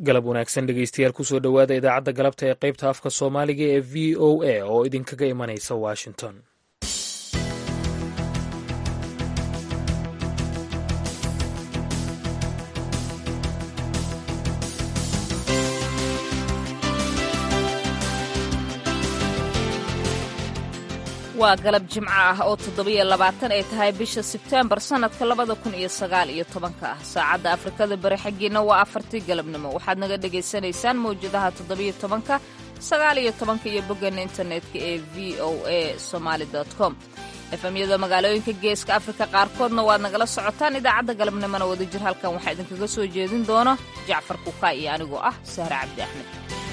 galab wanaagsan dhegeystayaal kusoo dhowaada idaacadda galabta ee qaybta afka soomaaliga ee v o a oo idinkaga imanaysa washington waa galab jimco ah oo toddobiyo labaatan ay tahay bisha sebteembar sannadka labada kun iyo sagaal iyo tobanka ah saacadda afrikada bari xaggiina waa afartii galabnimo waxaad naga dhagaysanaysaan mawjadaha toddobiyo tobanka sagaal iyo tobanka iyo boggeena internetka ee v o a somaali com efemyada magaalooyinka geeska afrika qaarkoodna waad nagala socotaan idaacadda galabnimona wadajir halkan waxaa idinkaga soo jeedin doona jacfar kukaa iyo anigoo ah sahre cabdi axmed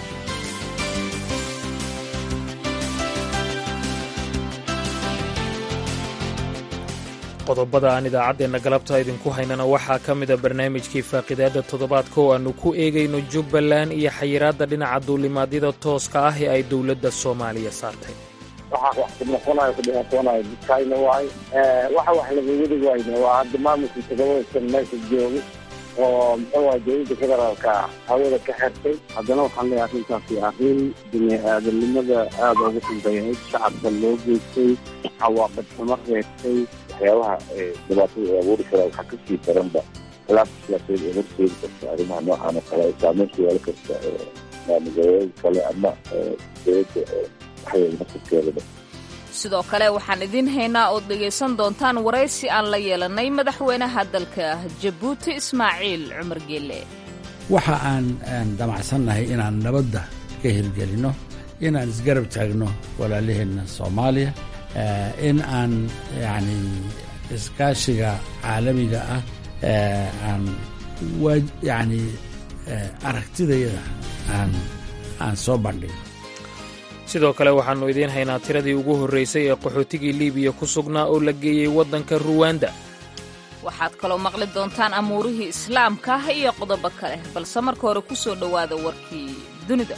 qodobada aan idaacaddeenna galabta idinku haynana waxaa ka mida barnaamijkii faaqidaadda toddobaadka oo aannu ku eegayno jubbaland iyo xayiraadda dhinaca duulimaadyada tooska ah ee ay dowladda soomaaliya saartay waxa wax kudhaqanayo kudhaqanayo dadkayna waay waxa wax laga wadi wayna waa hadda maamulkii todobadasan meesha jooga oo muxuu waay dowladda federaalka hawada ka xirtay haddana waxaan leeyahay arrintaasi arrin bini aadamnimada aada ugu xunbayahay shacabka loo geystay cawaaqib xumo reebtay waxyaabaha dhibaatada ee abuuri karaa waxaa kasii daranba khilaafka siyaasadeed ee horseedi karta arrimaha noocan oo kale ay saameyn ku yeelan karta maamulgoboleed kale ama dowladda waxay nasabkeedaba sidoo kale waxaan idiin haynaa ood dhegaysan doontaan waraysi aan la yeelanay madaxweynaha dalka jabuuti ismaaciil cumar geelle waxa aan damacsannahay inaan nabadda ka hirgelinno inaan isgarab taagno walaalaheenna soomaaliya in aan yacni iskaashiga caalamiga ah aan yacni aragtidayada aan aan soo bandhigno sidoo kale waxaannu idiin haynaa tiradii ugu horraysay ee qaxootigii liibiya ku sugnaa oo la geeyey waddanka ruwanda waxaad kaloo maqli doontaan amuurihii islaamka iyo qodobo kale balse marka hore ku soo dhowaada warkii dunida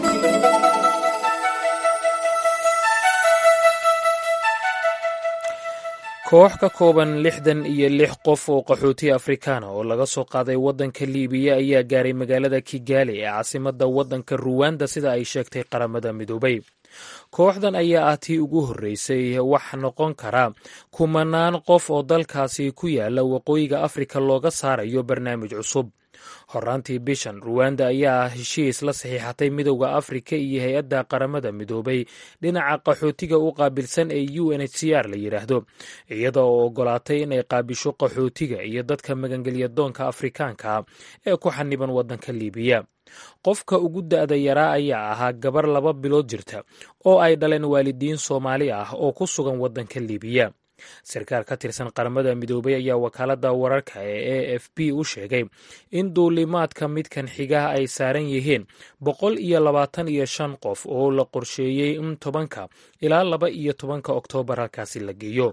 koox ka kooban lixdan iyo lix qof oo qaxooti afrikaana oo laga soo qaaday waddanka liibiya ayaa gaaray magaalada kigaali ee caasimadda waddanka ruwanda sida ay sheegtay qaramada midoobay kooxdan ayaa ah tii ugu horreysay wax noqon kara kumanaan qof oo dalkaasi ku yaala waqooyiga afrika looga saarayo barnaamij cusub horaantii bishan ruwanda ayaa heshiis la saxiixatay midowda afrika iyo hay-adda qaramada midoobay dhinaca qaxootiga u qaabilsan ee u n h c r la yidhaahdo iyada oo ogolaatay inay qaabisho qaxootiga iyo dadka magangelya doonka afrikaanka ee ku xaniban waddanka liibiya qofka ugu da'da yaraa ayaa ahaa gabar laba bilood jirta oo ay dhaleen waalidiin soomaali ah oo ku sugan waddanka liibiya sarkaal ka tirsan qaramada midoobay ayaa wakaaladda wararka ee a f b u sheegay in duulimaadka midkan xigaha ay saaran yihiin boqol iyo labaatan iyo shan qof oo la qorsheeyey in tobanka ilaa laba iyo tobanka oktoobar halkaasi la geeyo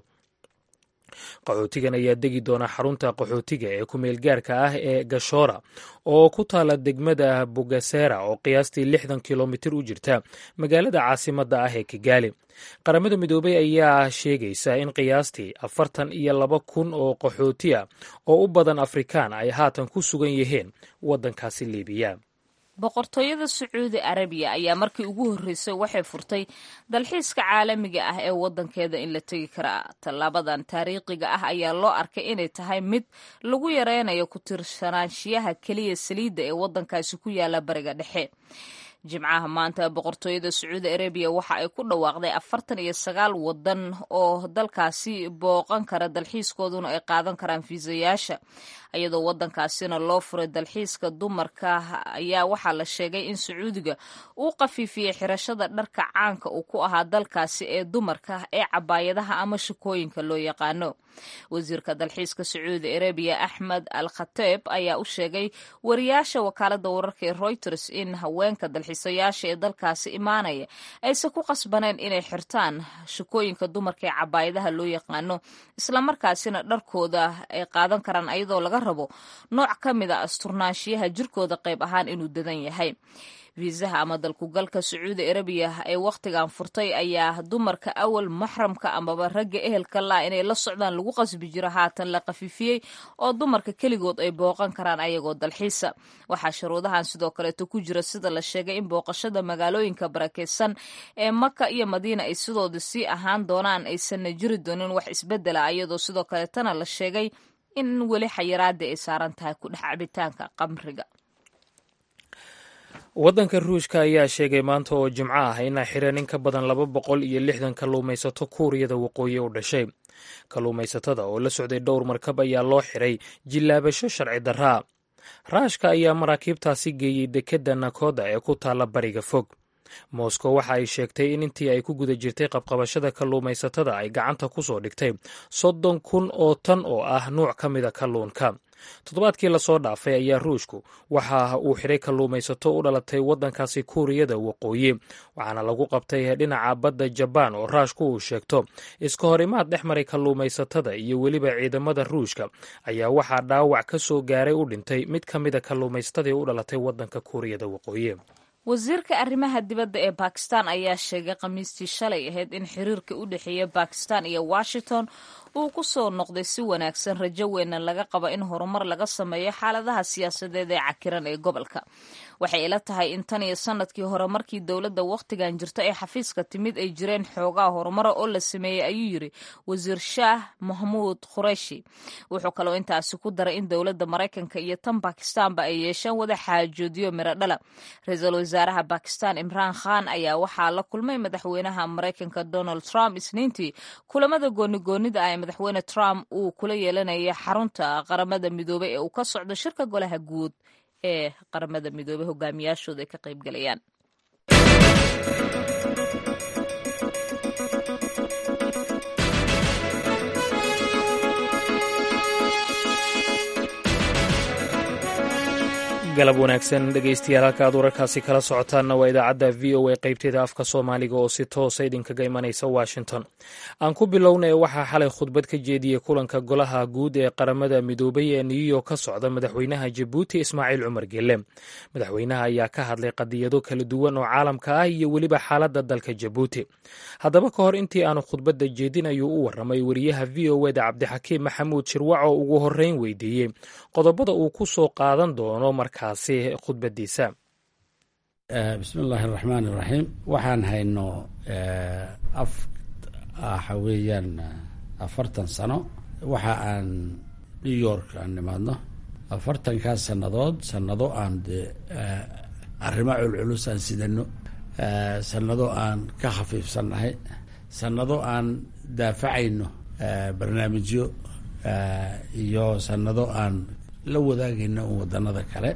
qaxootigan ayaa degi doona xarunta qaxootiga ee ku-meelgaarka ah ee gashoora oo ku taala degmada bugasera oo qiyaastii lixdan kilomitir u jirta magaalada caasimadda ah ee kigaali qaramada midoobey ayaa sheegaysa in qiyaastii afartan iyo laba kun oo qaxooti ah oo u badan afrikaan ay haatan ku sugan yihiin waddankaasi liibiya boqortooyada sacuudi arabiya ayaa markii ugu horreysay waxay furtay dalxiiska caalamiga ah ee waddankeeda in la tegi karaa tallaabadan taariikhiga ah ayaa loo arkay inay tahay mid lagu yareynayo ku tirsanaanshiyaha keliya saliidda ee waddankaasi ku yaala bariga dhexe jimcaha maanta boqortooyada sacuudi arabiya waxa ay ku dhawaaqday afartan iyo sagaal wadan oo dalkaasi booqan kara dalxiiskooduna ay qaadan karaan fiisayaasha iyadoo wadankaasina loo furay dalxiiska dumarka ayaa waxaa la sheegay in sacuudiga uu qafiifiyey xirashada dharka caanka uu ku ahaa dalkaasi ee dumarka ee cabaayadaha ama shakooyinka loo yaqaano wasiirka dalxiiska sacuudi arabiya axmed al khateeb ayaa u sheegay wariyaasha wakaalada wararka ee reuters in haweenka dalxiisayaasha ee dalkaasi imaanaya aysan ku qasbaneen inay xirtaan shakooyinka dumarka ee cabaayadaha loo yaqaano islamarkaasina dharkooda ay qaadan karaan ayadoo laga laga rabo nooc ka mid a asturnaanshiyaha jirkooda qayb ahaan inuu dadan yahay fiisaha ama dalkugalka sacuudi arabiya ee wakhtigan furtay ayaa dumarka awal maxramka amaba ragga ehelka laa inay la socdaan lagu qasbi jiro haatan la khafifiyey oo dumarka keligood ay booqan karaan ayagoo dalxiisa waxaa shuruudahan sidoo kaleeto ku jira sida la sheegay in booqashada magaalooyinka barakeysan ee maka iyo madiina ay sidooda sii ahaan doonaan aysanna jiri doonin wax isbedela iyadoo sidoo kaleetana la sheegay in weli xayiraada ay saaran tahay ku dhex cabitaanka qamriga waddanka ruushka ayaa sheegay maanta oo jimco ah inay xireen in ka badan laba boqol iyo lixdan kalluumaysato kuuriyada waqooyi u dhashay kalluumaysatada oo la socday dhowr markab ayaa loo xiray jillaabasho sharci darraa raashka ayaa maraakiibtaasi geeyey dekedda nakoda ee ku taalla bariga fog moscow waxa ay sheegtay in intii ay ku guda jirtay qabqabashada kalluumaysatada ay gacanta ku soo dhigtay soddon kun oo tan oo ah nuuc ka mida kalluunka toddobaadkii lasoo dhaafay ayaa ruushku waxa uu xiray kalluumaysato u dhalatay waddankaasi kuuriyada waqooyi waxaana lagu qabtay dhinaca badda jabaan oo raashku uu sheegto iska hor imaad dhex maray kalluumaysatada iyo weliba ciidamada ruushka ayaa waxaa dhaawac ka soo gaaray u dhintay mid ka mida kalluumaysatadii u dhalatay waddanka kuuriyada waqooyi wasiirka arrimaha dibadda ee bakistan ayaa sheegay khamiistii shalay ahayd in xiriirka u dhexeeya bakistan iyo washington uu ku soo noqday si wanaagsan rajo weyna laga qabo in horumar laga sameeyo xaaladaha siyaasadeed ee cakiran ee gobolka waxay ila tahay in tan iyo sanadkii hore markii dowladda wakhtigan jirta ee xafiiska timid ay jireen xoogaa horumara oo la sameeyey ayuu yiri wasiir shaah mahmuud khureshi wuxuu kaloo intaasi ku daray in dowladda maraykanka iyo tan bakistaanba ay yeesheen wada xaajoodiyo miro dhala ra-iisul wasaaraha bakistan imraan khan ayaa waxaa la kulmay madaxweynaha maraykanka donald trump isniintii kulamada goonigoonida ah ee madaxweyne trump uu kula yeelanaya xarunta qaramada midoobey ee uu ka socdo shirka golaha guud ee qaramada midoobey hogaamiyaashooda ay ka qaybgalayaan galab wanaagsan dhegaystayaal halka aad wararkaasi kala socotaanna waa idaacadda v o a qaybteeda afka soomaaliga oo si toosa idinkaga imanaysa washington aan ku bilownay waxaa xalay khudbad ka jeediyey kulanka golaha guud ee qaramada midoobay ee new york ka socda madaxweynaha jabuuti ismaaciil cumar gelle madaxweynaha ayaa ka hadlay qadiyado kala duwan oo caalamka ah iyo weliba xaaladda dalka jabuuti haddaba ka hor intii aanu khudbadda jeedin ayuu u warramay wariyaha v o eda cabdixakiim maxamuud shirwac oo ugu horreyn weydiiyey qodobada uu ku soo qaadan doono marka khudbadiisa bismi illaahi araxmaan iraxiim waxaan hayno waxa weeyaan afartan sano waxa aan new york aan nimaadno afartankaas sannadood sannado aan dee arrimo culculus aan sidano sannado aan ka khafiifsannahay sannado aan daafacayno barnaamijyo iyo sannado aan la wadaagayna un waddanada kale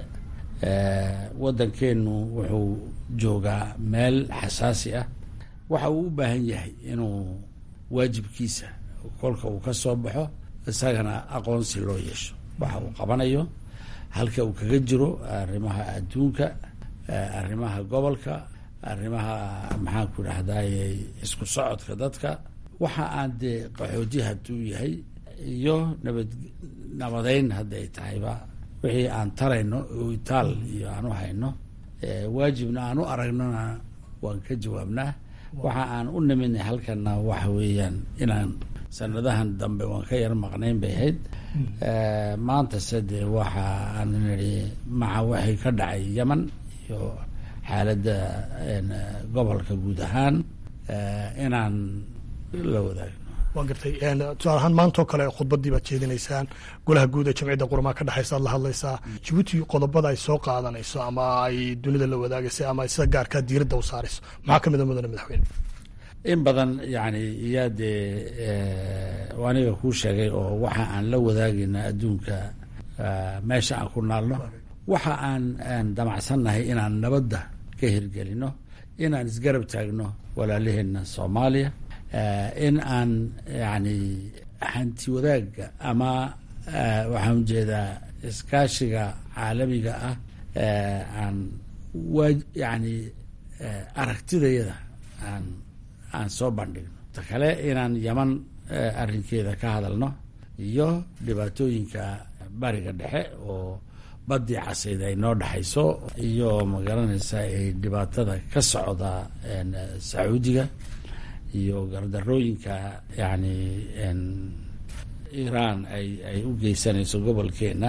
waddankeenu wuxuu joogaa meel xasaasi ah waxa uu u baahan yahay inuu waajibkiisa kolka uu ka soo baxo isagana aqoonsi loo yeesho waxa uu qabanayo halka uu kaga jiro arrimaha adduunka arrimaha gobolka arrimaha maxaan ku idhahdaye isku socodka dadka waxa aan dee qaxooti hadduu yahay iyo nabad nabadeyn hadday tahayba wixii aan tarayno oo itaal iyo aan u hayno waajibna aan u aragnona waan ka jawaabnaa waxa aan u niminay halkana waxa weeyaan inaan sanadahan dambe waan ka yar maqnayn bay ahayd maantase dee waxa aan nidhi maca waxay ka dhacay yeman iyo xaaladda gobolka guud ahaan inaan la wadaagno waa gartay tusaale ahaan maantao kale khudbadii baad jeedinaysaan golaha guud ee jamciyadda qurmaa ka dhexaysa ad la hadlaysaa jabuuti qodobada ay soo qaadanayso ama ay dunida la wadaagaysa ama ay sida gaarkaa diiradda u saarayso maxaa ka mid a mudane madaxweyne in badan yani iyaa dee aniga kuu sheegay oo waxa aan la wadaagayna adduunka meesha aan ku naalno waxa aan aan damacsannahay inaan nabadda ka hirgelino inaan isgarab taagno walaalaheena soomaaliya in aan yani hanti wadaagga ama waxaan ujeedaa iskaashiga caalamiga ah aan wa yani aragtidayada aan aan soo bandhigno ta kale inaan yaman arrinkeeda ka hadalno iyo dhibaatooyinka bariga dhexe oo baddii casayd ay noo dhexayso iyo magaranaysa ay dhibaatada ka socda sacuudiga iyo gardarooyinka yani iiraan ay ay u geysanayso gobolkeena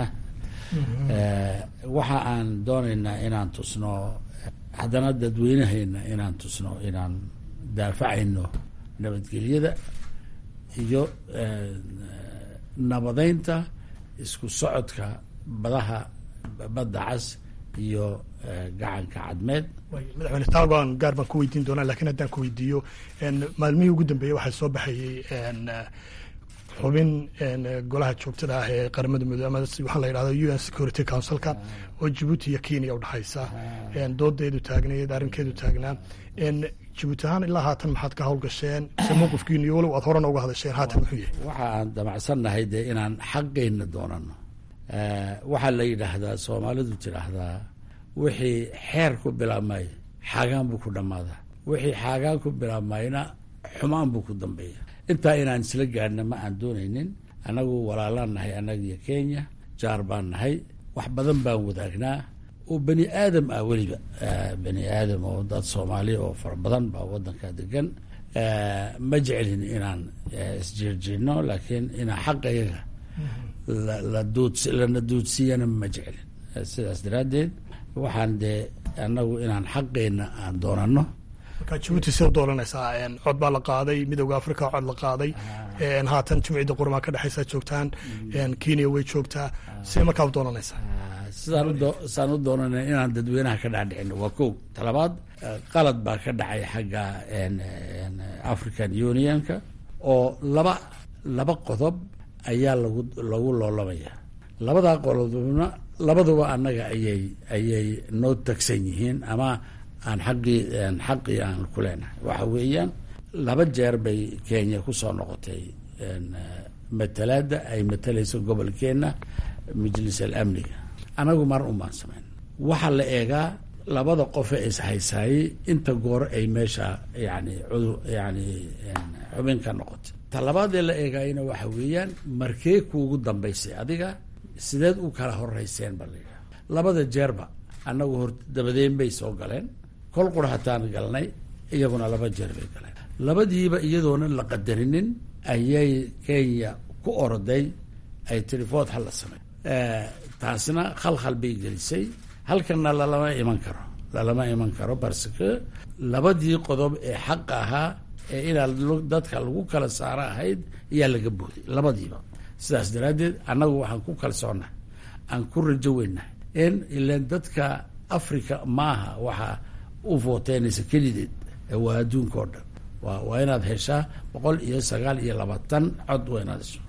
waxa aan doonaynaa inaan tusno haddana dadweynaheena inaan tusno inaan daafacayno nabadgelyada iyo nabadeynta isku socodka badaha badda cas iyo gacanka cadmeed madaxweyne taagoan gaar baan ku weydiin doonaa lakiin haddaan ku weydiiyo maalmihii ugu dambeeyey waxaa soo baxayey xubin golaha joogtada ah ee qaramada midoobe ama waxaa la yidhahda u n security councilka oo jibuuti iyo kenya udhexaysa doodeedu taagnayd arrinkeedu taagnaa jibuuti ahaan ilaa haatan maxaad ka hawlgasheen se mowqifkiinu iyo walow aad horena uga hadasheen haatan muxuu yahay waxa aan damacsannahay dee inaan xaqayna doonano waxaa la yidhaahdaa soomaalidu tidhaahdaa wixii xeer ku bilaabmay xaagaan buu ku dhammaadaa wixii xaagaan ku bilaabmayna xumaan buu ku dambeeya intaa inaan isla gaadhna ma aan doonaynin annagu walaalaan nahay annagiyo kenya jaar baan nahay wax badan baan wadaagnaa oo bani aadam ah weliba bani aadam oo dad soomaaliya oo fara badan baa waddanka degan ma jecelin inaan isjeerjeedno laakiin inaan xaqayaga lana duudsiyana ma jecelin sidaas daraaddeed waxaan dee annagu inaan xaqeenna aan doonano marka jibuuti sida doolanaysaa cod baa la qaaday midowda africa cod la qaaday haatan jimcida qurmaa ka dhexaysaa joogtaan kenya way joogtaa sidee markaa u doolanaysaa sidaan u doonana inaan dadweynaha ka dhaadhicino waa kow talabaad qalad baa ka dhacay xagga african unionka oo laba laba qodob ayaa lagu lagu loolamaya labadaa qodobna labaduba annaga ayay ayay noo tagsan yihiin ama aan xaqii xaqii aan ku leenahay waxa weeyaan laba jeer bay kenya kusoo noqotay matalaadda ay matalayso gobolkeenna majlis al amniga anagu mar un baan samayn waxaa la eegaa labada qofe ishaysaayey inta goor ay meesha yani cudu yani xubin ka noqotay talabaadee la eegaayana waxa weeyaan markee kuugu dambaysay adiga sideed u kala horeyseen ba la yidhaha labada jeerba annagu hor dabadeen bay soo galeen kol qura hataan galnay iyaguna laba jeer bay galeen labadiiba iyadoona la qadarinin ayay kenya ku oroday ay tirifood hal la samey taasina khalkhal bay gelisay halkana lalama iman karo lalama iman karo parce que labadii qodob ee xaqa ahaa ee inaa dadka lagu kala saaro ahayd ayaa laga booday labadiiba sidaas daraaddeed annagu waxaan ku kalsoonahay aan ku rajo weynahay in ilan dadka africa maaha waxaa u vooteenaysa kelideed waa adduunka oo dhan wa waa inaad heshaa boqol iyo sagaal iyo labaatan cod waa inaad hesho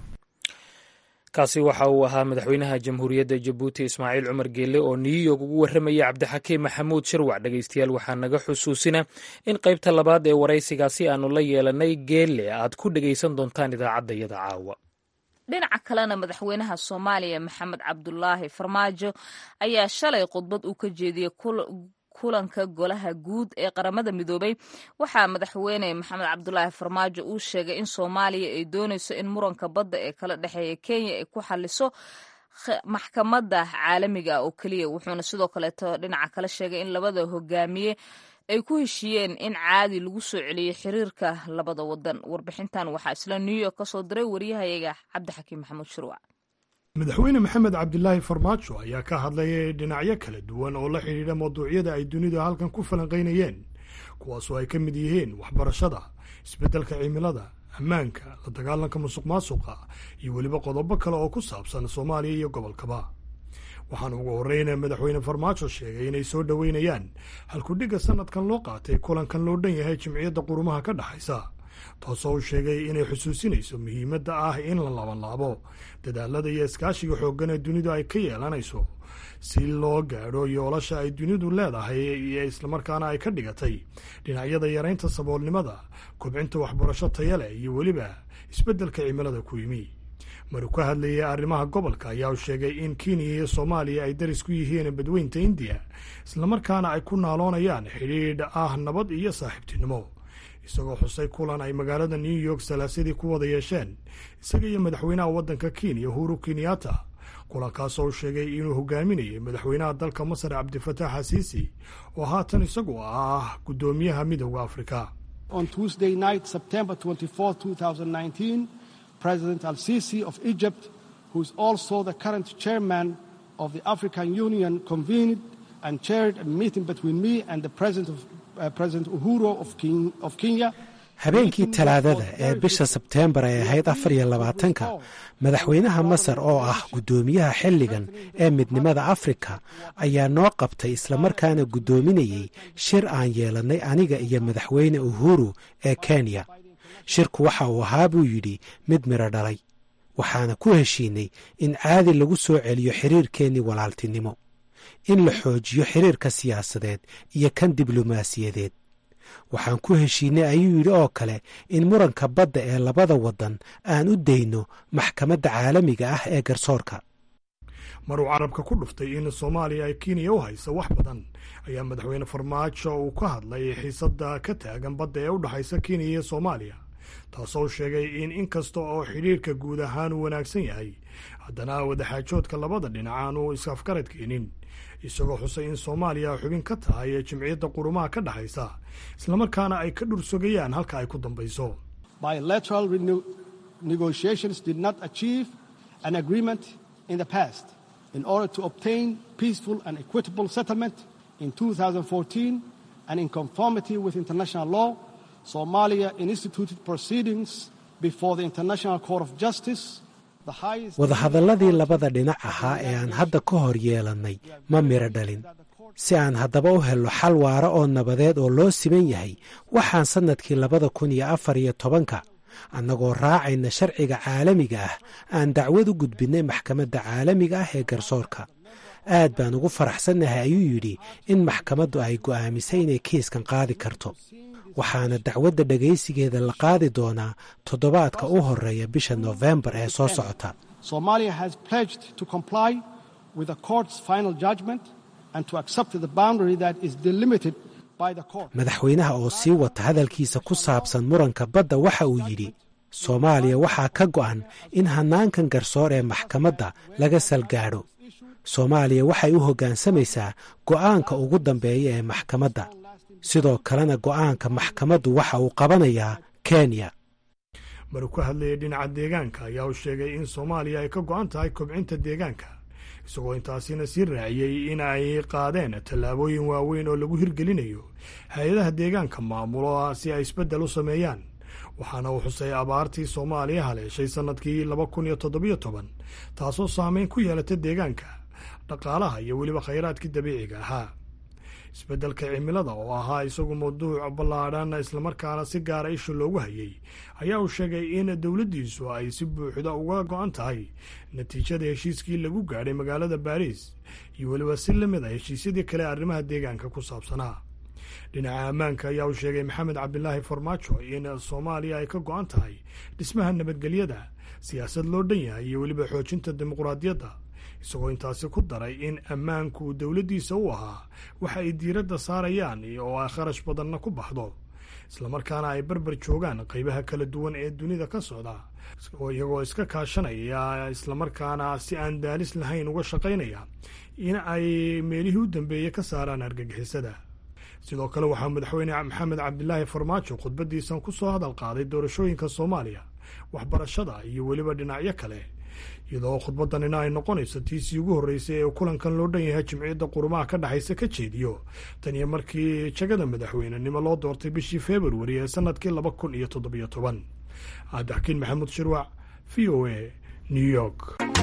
kaasi waxa uu ahaa madaxweynaha jamhuuriyadda jabuuti ismaaciil cumar geelle oo new york ugu warramaya cabdixakiim maxamuud shirwac dhegaystayaal waxaa naga xusuusina in qaybta labaad ee waraysigaasi aanu la yeelanay geelle aad ku dhegaysan doontaan idaacaddayada caawa dhinaca kalena madaxweynaha soomaaliya maxamed cabdulaahi farmaajo ayaa shalay khudbad uu ka jeediyey kulanka golaha guud ee qaramada midoobay waxaa madaxweyne maxamed cabdulaahi farmaajo uu sheegay in soomaaliya ay doonayso in muranka badda ee kala dhexeeya kenya ay ku xaliso maxkamadda caalamiga oo keliya wuxuuna sidoo kaleeto dhinaca kale sheegay in labada hogaamiye ay ku heshiiyeen in caadi lagu soo celiyo xiriirka labada wadan warbixintan waxaa isla new york ka soo diray wariyahayaga cabdixakiim maxamuud shurwac madaxweyne maxamed cabdilaahi farmaajo ayaa ka hadlayay dhinacyo kala duwan oo la xidhiidha mawduucyada ay dunidu halkan ku falanqaynayeen kuwaasoo ay ka mid yihiin waxbarashada isbeddelka cimilada ammaanka la dagaalanka musuq maasuqa iyo weliba qodobo kale oo ku saabsan soomaaliya iyo gobolkaba waxaana ugu horreyna madaxweyne farmaajo sheegay inay soo dhoweynayaan halkudhigga sannadkan loo qaatay kulankan loo dhan yahay jimciyadda qurumaha ka dhexaysa taasoo uu sheegay inay xusuusinayso muhiimadda ah in la labanlaabo dadaalada iyo iskaashiga xooggan ee dunidu ay ka yeelanayso si loo gaadho yoolasha ay dunidu leedahay iyo islamarkaana ay ka dhigatay dhinacyada yaraynta saboolnimada kobcinta waxbarasho taya leh iyo weliba isbeddelka cimilada ku yimi maruu ka hadlayay arrimaha gobolka ayaa uu sheegay in kenya iyo soomaaliya ay daris ku yihiin badweynta indiya islamarkaana ay ku naaloonayaan xidhiidh ah nabad iyo saaxiibtinimo isagoo xusay kulan ay magaalada new york salaasadii ku wada yeesheen isaga iyo madaxweynaha waddanka kenya uhuru kenyatta kulankaasoo sheegay inuu hogaaminayay madaxweynaha dalka masar cabdifatax xasiisi oo haatan isagu ah guddoomiyaha midooda afrika On Tuesday night, September 24, 2019, President Al Sisi of Egypt, who is also the current chairman of the African Union, convened and chaired a meeting between me and the President, of, uh, President Uhuru of, Ken- of Kenya. habeenkii talaadada ee bisha sebteembar ay ahayd afar iyo labaatanka madaxweynaha masar oo ah guddoomiyaha xilligan ee midnimada afrika ayaa noo qabtay islamarkaana guddoominayey shir aan yeelannay aniga iyo madaxweyne uhuru ee kenya shirku waxa uu ahaa buu yidhi mid midho dhalay waxaana ku heshiinay in caadi lagu soo celiyo xiriirkeennii walaaltinimo in la xoojiyo xiriirka siyaasadeed iyo kan diblomaasiyadeed waxaan ku heshiinay ayuu yidhi oo kale in muranka badda ee labada waddan aan u dayno maxkamadda caalamiga ah ee garsoorka maruu carabka ku dhuftay in soomaaliya ay kenya u hayso wax badan ayaa madaxweyne farmaajo uu ka hadlay xiisadda ka taagan badda ee u dhexaysa kenya iyo soomaaliya taasoo sheegay in in kasta oo xidhiirka guud ahaan uu wanaagsan yahay haddana wadaxaajoodka labada dhinac aanu is-afgarad keenin isagoo xusay in soomaaliya xubin ka tahay ee jimciyadda qurumaha ka dhexaysa islamarkaana ay ka dhursogayaan halka ay ku dambayso Bilateral rene- negotiations did not achieve an agreement in the past. In order to obtain peaceful and equitable settlement in 2014 and in conformity with international law, Somalia instituted proceedings before the International Court of Justice, the highest. wadahadalladii labada dhinac ahaa ee aan hadda ka hor yeelannay ma midho dhalin si aan haddaba u helno xal waara oo nabadeed oo loo siman yahay waxaan sannadkii labada kun iyo afar iyo tobanka annagoo raacayna sharciga caalamiga ah aan dacwad u gudbinnay maxkamadda caalamiga ah ee garsoorka aad baan ugu faraxsannahay ayuu yidhi in maxkamaddu ay go'aamisay inay kiiskan qaadi karto waxaana dacwadda dhegaysigeeda la qaadi doonaa toddobaadka u horreeya bisha noofembar ee soo socota Somalia has pledged to comply with the court's final judgment and to accept the boundary that is delimited by the court. madaxweynaha oo sii wata hadalkiisa ku saabsan muranka badda waxa uu yidhi soomaaliya waxaa ka go'an in hannaankan garsoor ee maxkamadda laga salgaadho soomaaliya waxay u hoggaansamaysaa go'aanka ugu dambeeya ee maxkamadda sidoo kalena go'aanka maxkamaddu waxa uu qabanayaa kenya maruu ka hadlayay dhinaca deegaanka ayaa uu sheegay in soomaaliya ay ka go'an tahay kobcinta deegaanka isagoo intaasina sii raaciyey in ay qaadeen tallaabooyin waaweyn oo lagu hirgelinayo hay-adaha deegaanka maamulo si ay isbeddel u sameeyaan waxaana uu xusay abaartii soomaaliya haleeshay sannadkii laba kun iyo toddobiyo toban taasoo saameyn ku yeelata deegaanka dhaqaalaha iyo weliba khayraadkii dabiiciga ahaa isbeddelka cimilada oo ahaa isagu mawduuc ballaadhan islamarkaana si gaara isha loogu hayay ayaa uu sheegay in dowladdiisu ay si buuxda uga go'an tahay natiijada heshiiskii lagu gaadhay magaalada baariis iyo weliba si la mid a heshiisyadii kale arrimaha deegaanka ku saabsanaa dhinaca ammaanka ayaa uu sheegay maxamed cabdilaahi farmaajo in soomaaliya ay ka go'an tahay dhismaha nabadgelyada siyaasad loo dhan yahay iyo weliba xoojinta dimuqraadiyadda isagoo intaasi ku daray in ammaanku dowladdiisa u ahaa waxa ay diiradda saarayaan oo ay kharash badanna ku baxdo islamarkaana ay barbar joogaan qaybaha kala duwan ee dunida ka socda iyagoo iska kaashanaya islamarkaana si aan daalis lahayn uga shaqaynaya in ay meelihii u dambeeyey ka saaraan argagixisada sidoo kale waxaa madaxweyne maxamed cabdilaahi farmaajo khudbadiisan ku soo hadal qaaday doorashooyinka soomaaliya waxbarashada iyo weliba dhinacyo kale iyadoo khudbadanina ay noqonayso tiisii ugu horreysay ee kulankan loo dhan yahay jimciyadda qurumaha ka dhexaysa ka jeediyo tan iyo markii jagada madaxweynenimo loo doortay bishii februari ee sannadkii laba kun iyo toddobiyo toban cabdixakiin maxamuud shirwac v o a new york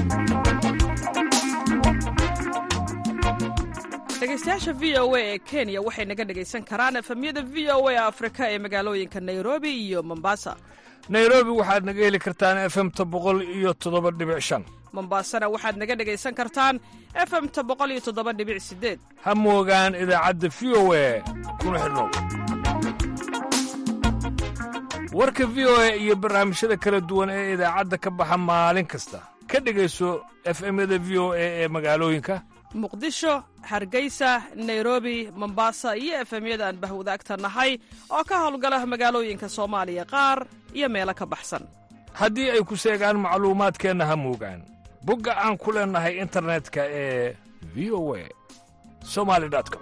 dhegeystayaasha v o a ee kenya waxay naga dhegaysan karaan efemyada v o a afrika ee magaalooyinka nairobi iyo mombasa nairobi waxaad naga heli kartaan efemta boqol iyo toddoba dhibic shan mombasana waxaad naga dhegaysan kartaan efemta boqol iyo toddoba dhibic sideed ha moogaan idaacadda v o a kuna xidhnow warka v o a iyo barnaamijyada kala duwan ee idaacadda ka baxa maalin kasta ka dhegayso efemyada v o a ee magaalooyinka muqdisho hargeysa nairobi mombasa iyo efemyada aan bahwadaagta nahay oo ka howlgala magaalooyinka soomaaliya qaar iyo meelo ka baxsan haddii ay ku seegaan macluumaadkeenna ha moogaan bogga aan ku leennahay internetka ee v o a somali com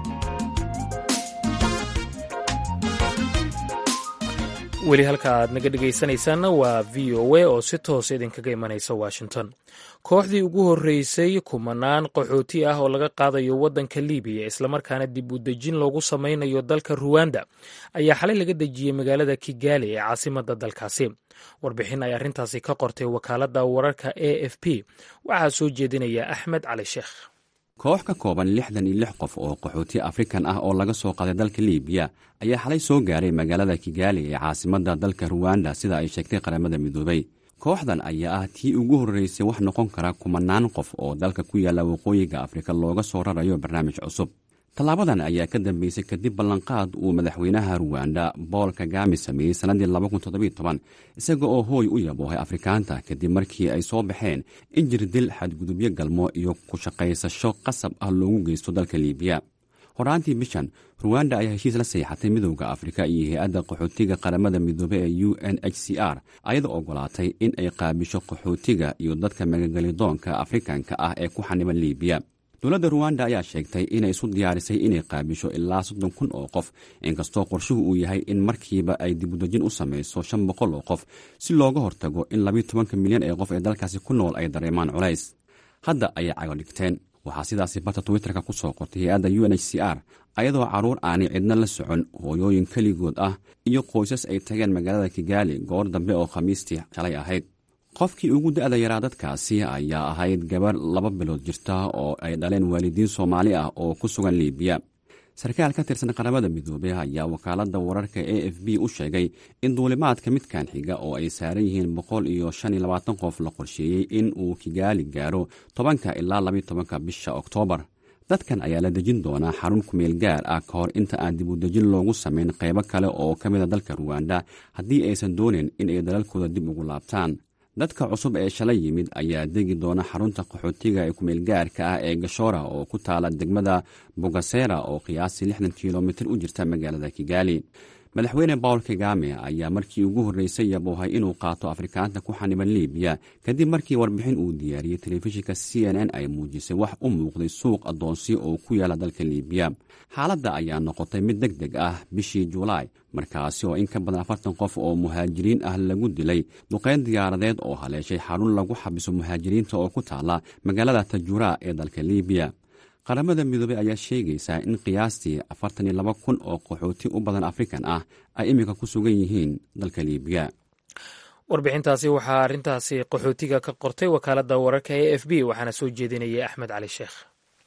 weli halka aad naga dhegaysanaysaanna waa v o a oo si toos idinkaga imanaysa washington kooxdii ugu horreysay kumanaan qaxooti ah oo laga qaadayo waddanka libiya islamarkaana dib u dejin loogu samaynayo dalka ruwanda ayaa xalay laga dejiyey magaalada kigali ee caasimadda dalkaasi warbixin ay arrintaasi ka qortay wakaaladda wararka a f p waxaa soo jeedinaya axmed cali sheekh koox ka kooban lixdan iyo lix qof oo qaxooti afrikan ah oo laga soo qaaday dalka libiya ayaa xalay soo gaaray magaalada kigaali ee caasimadda dalka ruwanda sida ay sheegtay qaramada midoobay kooxdan ayaa ah tii ugu horreysay wax noqon kara kumanaan qof oo dalka ku yaalla waqooyiga afrika looga soo rarayo barnaamij cusub tallaabadan ayaa ka dambeysay kadib ballanqaad uu madaxweynaha ruwanda bool kagami sameeyey sannaddii isaga oo hooy u yaboohay afrikaanta kadib markii ay soo baxeen in jirdil xadgudubyo galmo iyo ku shaqaysasho qasab ah loogu geysto dalka liibiya horaantii bishan ruwanda ayaa heshiis la seexatay midowda afrika iyo hay-adda qaxootiga qaramada midoobe ee u n h c r ayadoo ogolaatay in ay qaabisho qaxootiga iyo dadka magagelidoonka afrikanka ah ee ku xaniban liibiya dowladda ruwanda ayaa sheegtay inay isu diyaarisay inay qaabisho ilaa soddon kun oo qof inkastoo qorshuhu uu yahay in markiiba ay dibudejin u samayso shan boqol oo qof si looga hortago in labiyo tobanka milyan ee qof ee dalkaasi ku nool ay dareemaan culays hadda ayay cago dhigteen waxaa sidaasi barta twitterka ku soo qortay hay-adda u n h c r ayadoo carruur aanay cidna la socon hooyooyin keligood ah iyo qoysas ay tageen magaalada kigaali goor dambe oo khamiistii shalay ahayd qofkii ugu da-da yaraa dadkaasi ayaa ahayd gabarh laba bilood jirta oo ay dhaleen waalidiin soomaali ah oo ku sugan liibiya sarkaal ka tirsan qaramada midoobey ayaa wakaaladda wararka a f b u sheegay in duulimaadka midkan xiga oo ay saaran yihiin boqol iyo shan iyo labaatan qof la qorsheeyey in uu kigaali gaaro tobanka ilaa labiyo tobanka bisha oktoobar dadkan ayaa la dejin doonaa xarun kumeel gaar ah ka hor inta aan dib u dejin loogu samayn qaybo kale oo ka mida dalka ruwanda haddii aysan doonin in ay dalalkooda dib ugu laabtaan dadka cusub ee shalay yimid ayaa degi doona xarunta qaxootiga ee kumeelgaarka ah ee gashora oo ku taala degmada bogasera oo qiyaasii lixdan kilomitir u jirta magaalada kigaali madaxweyne bawl kagame ayaa markii ugu horreysay yaboohay inuu qaato afrikaanta ku xaniban liibiya kadib markii warbixin uu diyaariyey telefishinka c n n ay muujisay wax u muuqday suuq addoonsi oo ku yaala dalka liibiya xaaladda ayaa noqotay mid deg deg ah bishii julaay markaasi oo in ka badan afartan qof oo muhaajiriin ah lagu dilay duqeyn diyaaradeed oo haleeshay xarun lagu xabiso muhaajiriinta oo ku taala magaalada tajura ee dalka liibiya qaramada midoobey ayaa sheegaysaa in qiyaastii afartan iyo laba kun oo qaxooti u badan afrikan ah ay iminka ku sugan yihiin dalka liibiya warbixintaasi waxaa arrintaasi qaxootiga ka qortay wakaaladda wararka e f b waxaana soo jeedinayay axmed cali sheekh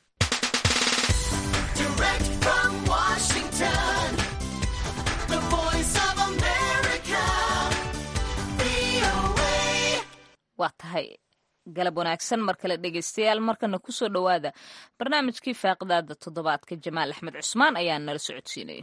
waa tahay galab wanaagsan mar kale dhegaystayaal markana kusoo dhowaada barnaamijkii faaqidaada toddobaadka jamaal axmed cusmaan ayaa nala socodsiinaya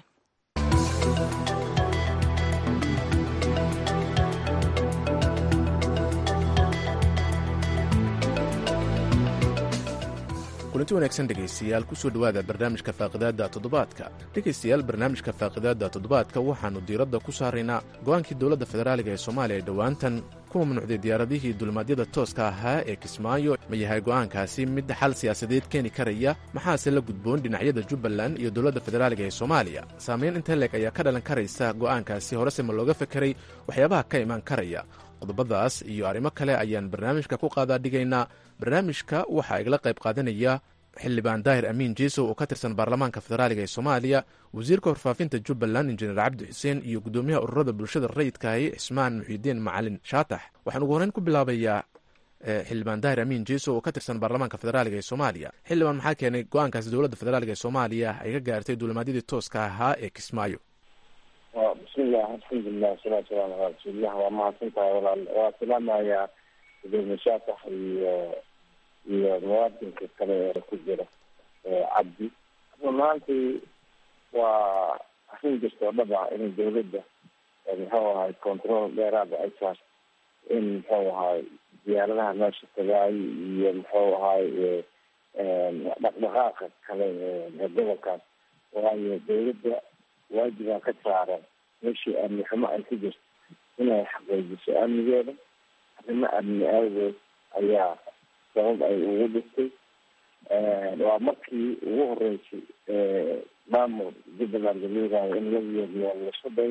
kulanti wanaagsan dhegaystayaal kusoo dhowaada barnaamijka faaqidaadda toddobaadka dhegaystayaal barnaamijka faaqidaadda toddobaadka waxaannu diiradda ku saaraynaa go'aankii dowladda federaaliga ee soomaaliya ee dhowaantan ku mamnuucday diyaaradihii dulmaadyada tooska ahaa ee kismaayo ma yahay go'aankaasi mid xal siyaasadeed keeni karaya maxaase la gudboon dhinacyada jubbaland iyo dowladda federaaliga ee soomaaliya saamayn inta leeg ayaa ka dhalan karaysa go'aankaasi horese ma looga fekeray waxyaabaha ka imaan karaya qodobadaas iyo arrimo kale ayaan barnaamijka ku qaadaa dhigaynaa barnaamijka waxaa igala qayb qaadanaya xildhibaan daahir amiin jiisow oo ka tirsan baarlamaanka federaaliga ee soomaaliya wasiirka warfaafinta jubbaland injineer cabdi xuseen iyo guddoomiyaha ururada bulshada rayidkaahi cismaan muxiidiin macalin shaatax waxaan ugu horreyn ku bilaabayaa xildhibaan daahir amiin jiisow oo ka tirsan baarlamaanka federaaliga ee soomaaliya xildhibaan maxaa keenay go-aankaasi dowladda federaaliga ee soomaaliya ay ka gaartay duulimaadyadii tooska ahaa ee kismaayo bismillah alxamdulilah wasalaatu wasalaamu calaa rasuulillah waa mahadsan tahay walaal waa salaamayaa gudoomiye shaatax iyo iyo muwaadinka kale ee ku jira cabdi runaantii waa arrin jirta oo dhab ah in dawladda muxuu ahay control dheeraada ay saar in muxuu ahay diyaaradaha meesha tagaay iyo muxuu ahay dhaqdhaqaaqa kale ee gobolkaas waayo dawladda waajibaa ka saaran meeshii amni xumo ay ku jirto inay xaqiijiso amnigeeda arrimo amni aagood ayaa sabab ay ugu dhistay waa markii ugu horeysay maamul jubbaland laleedahay in laba yeeriyo lasu day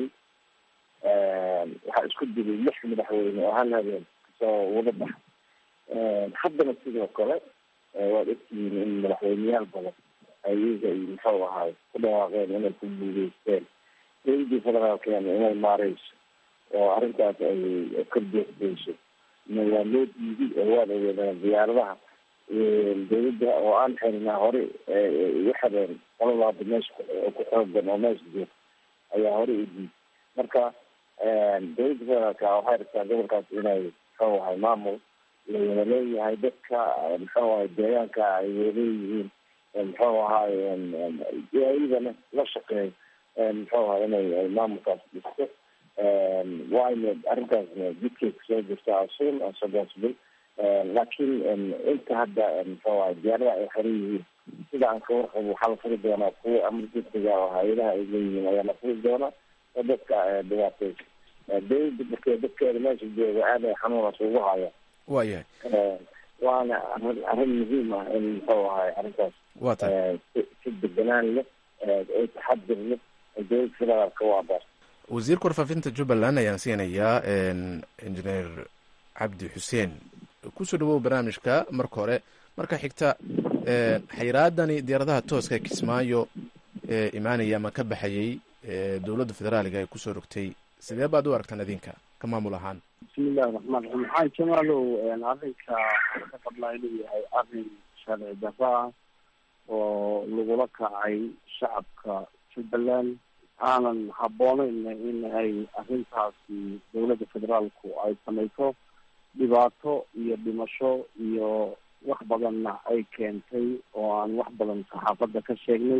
waxaa isku dilay lix madaxweyne oo hal habeen kasoo wada baxa haddana sidoo kale waad ogtihiin in madaxweyneyaal badan ay iyaga iyo muxuu ahaay ku dhawaaqeen inay ku guuleysteen dowladii federaalkeena inay maareyso oo arrintaas ay ka deexdeyso waa loo diiday oo waad ogeedaan diyaaradaha dowladda oo aan xirnaa hore igu xireen qoladaada meesha ku xoogan oo meesha joog ayaa hore u diiday marka dowladda federaalka waxay rabtaa gobolkaas inay muxuu ahay maamul la wada leeyahay dadka muxuu ahay deegaanka ay waleeyihiin muxuu ahaay iyadana la shaqeeyo muxuu ahay inay maamulkaas dhisto waayna arrintaasna jidkay kusoo jirta asuul asagoosbil laakiin inta hadda muxuu ahay diyaarada ay xiran yihiin sida aan ka warqabo waxaa la furi doonaa kuwa amar degdega oo hay-adaha ay leeyihiin ayaa la furi doonaa oo dadka dhibaateysa dowladda markee dadkeeda meesha jooga aad ay xanuunaas ugu haya waayahay waana arrin arrin muhiim ah in muxuu ahay arrintaas waa tahay si deganaan leh oo taxadir leh dowladda federaalka waa bar wasiirka warfaafinta jubbaland ayaan siinayaa injineer cabdi xuseen kusoo dhawow barnaamijka marka hore marka xigta xayiraadani diyaaradaha tooska kismaayo ee imaanaya ama ka baxayay dowladda federaaliga ay kusoo rogtay sidee baad u aragtaan idinka ka maamul ahaan bismillahi raxmaan raxiim maxaa jamaalow arrinka ka qabnaa inuu yahay arrin sharci darro ah oo lagula kacay shacabka jubbaland aanan habbooneyn in ay arrintaasi dowladda federaalku ay samayso dhibaato iyo dhimasho iyo wax badanna ay keentay oo aan wax badan saxaafadda ka sheegnay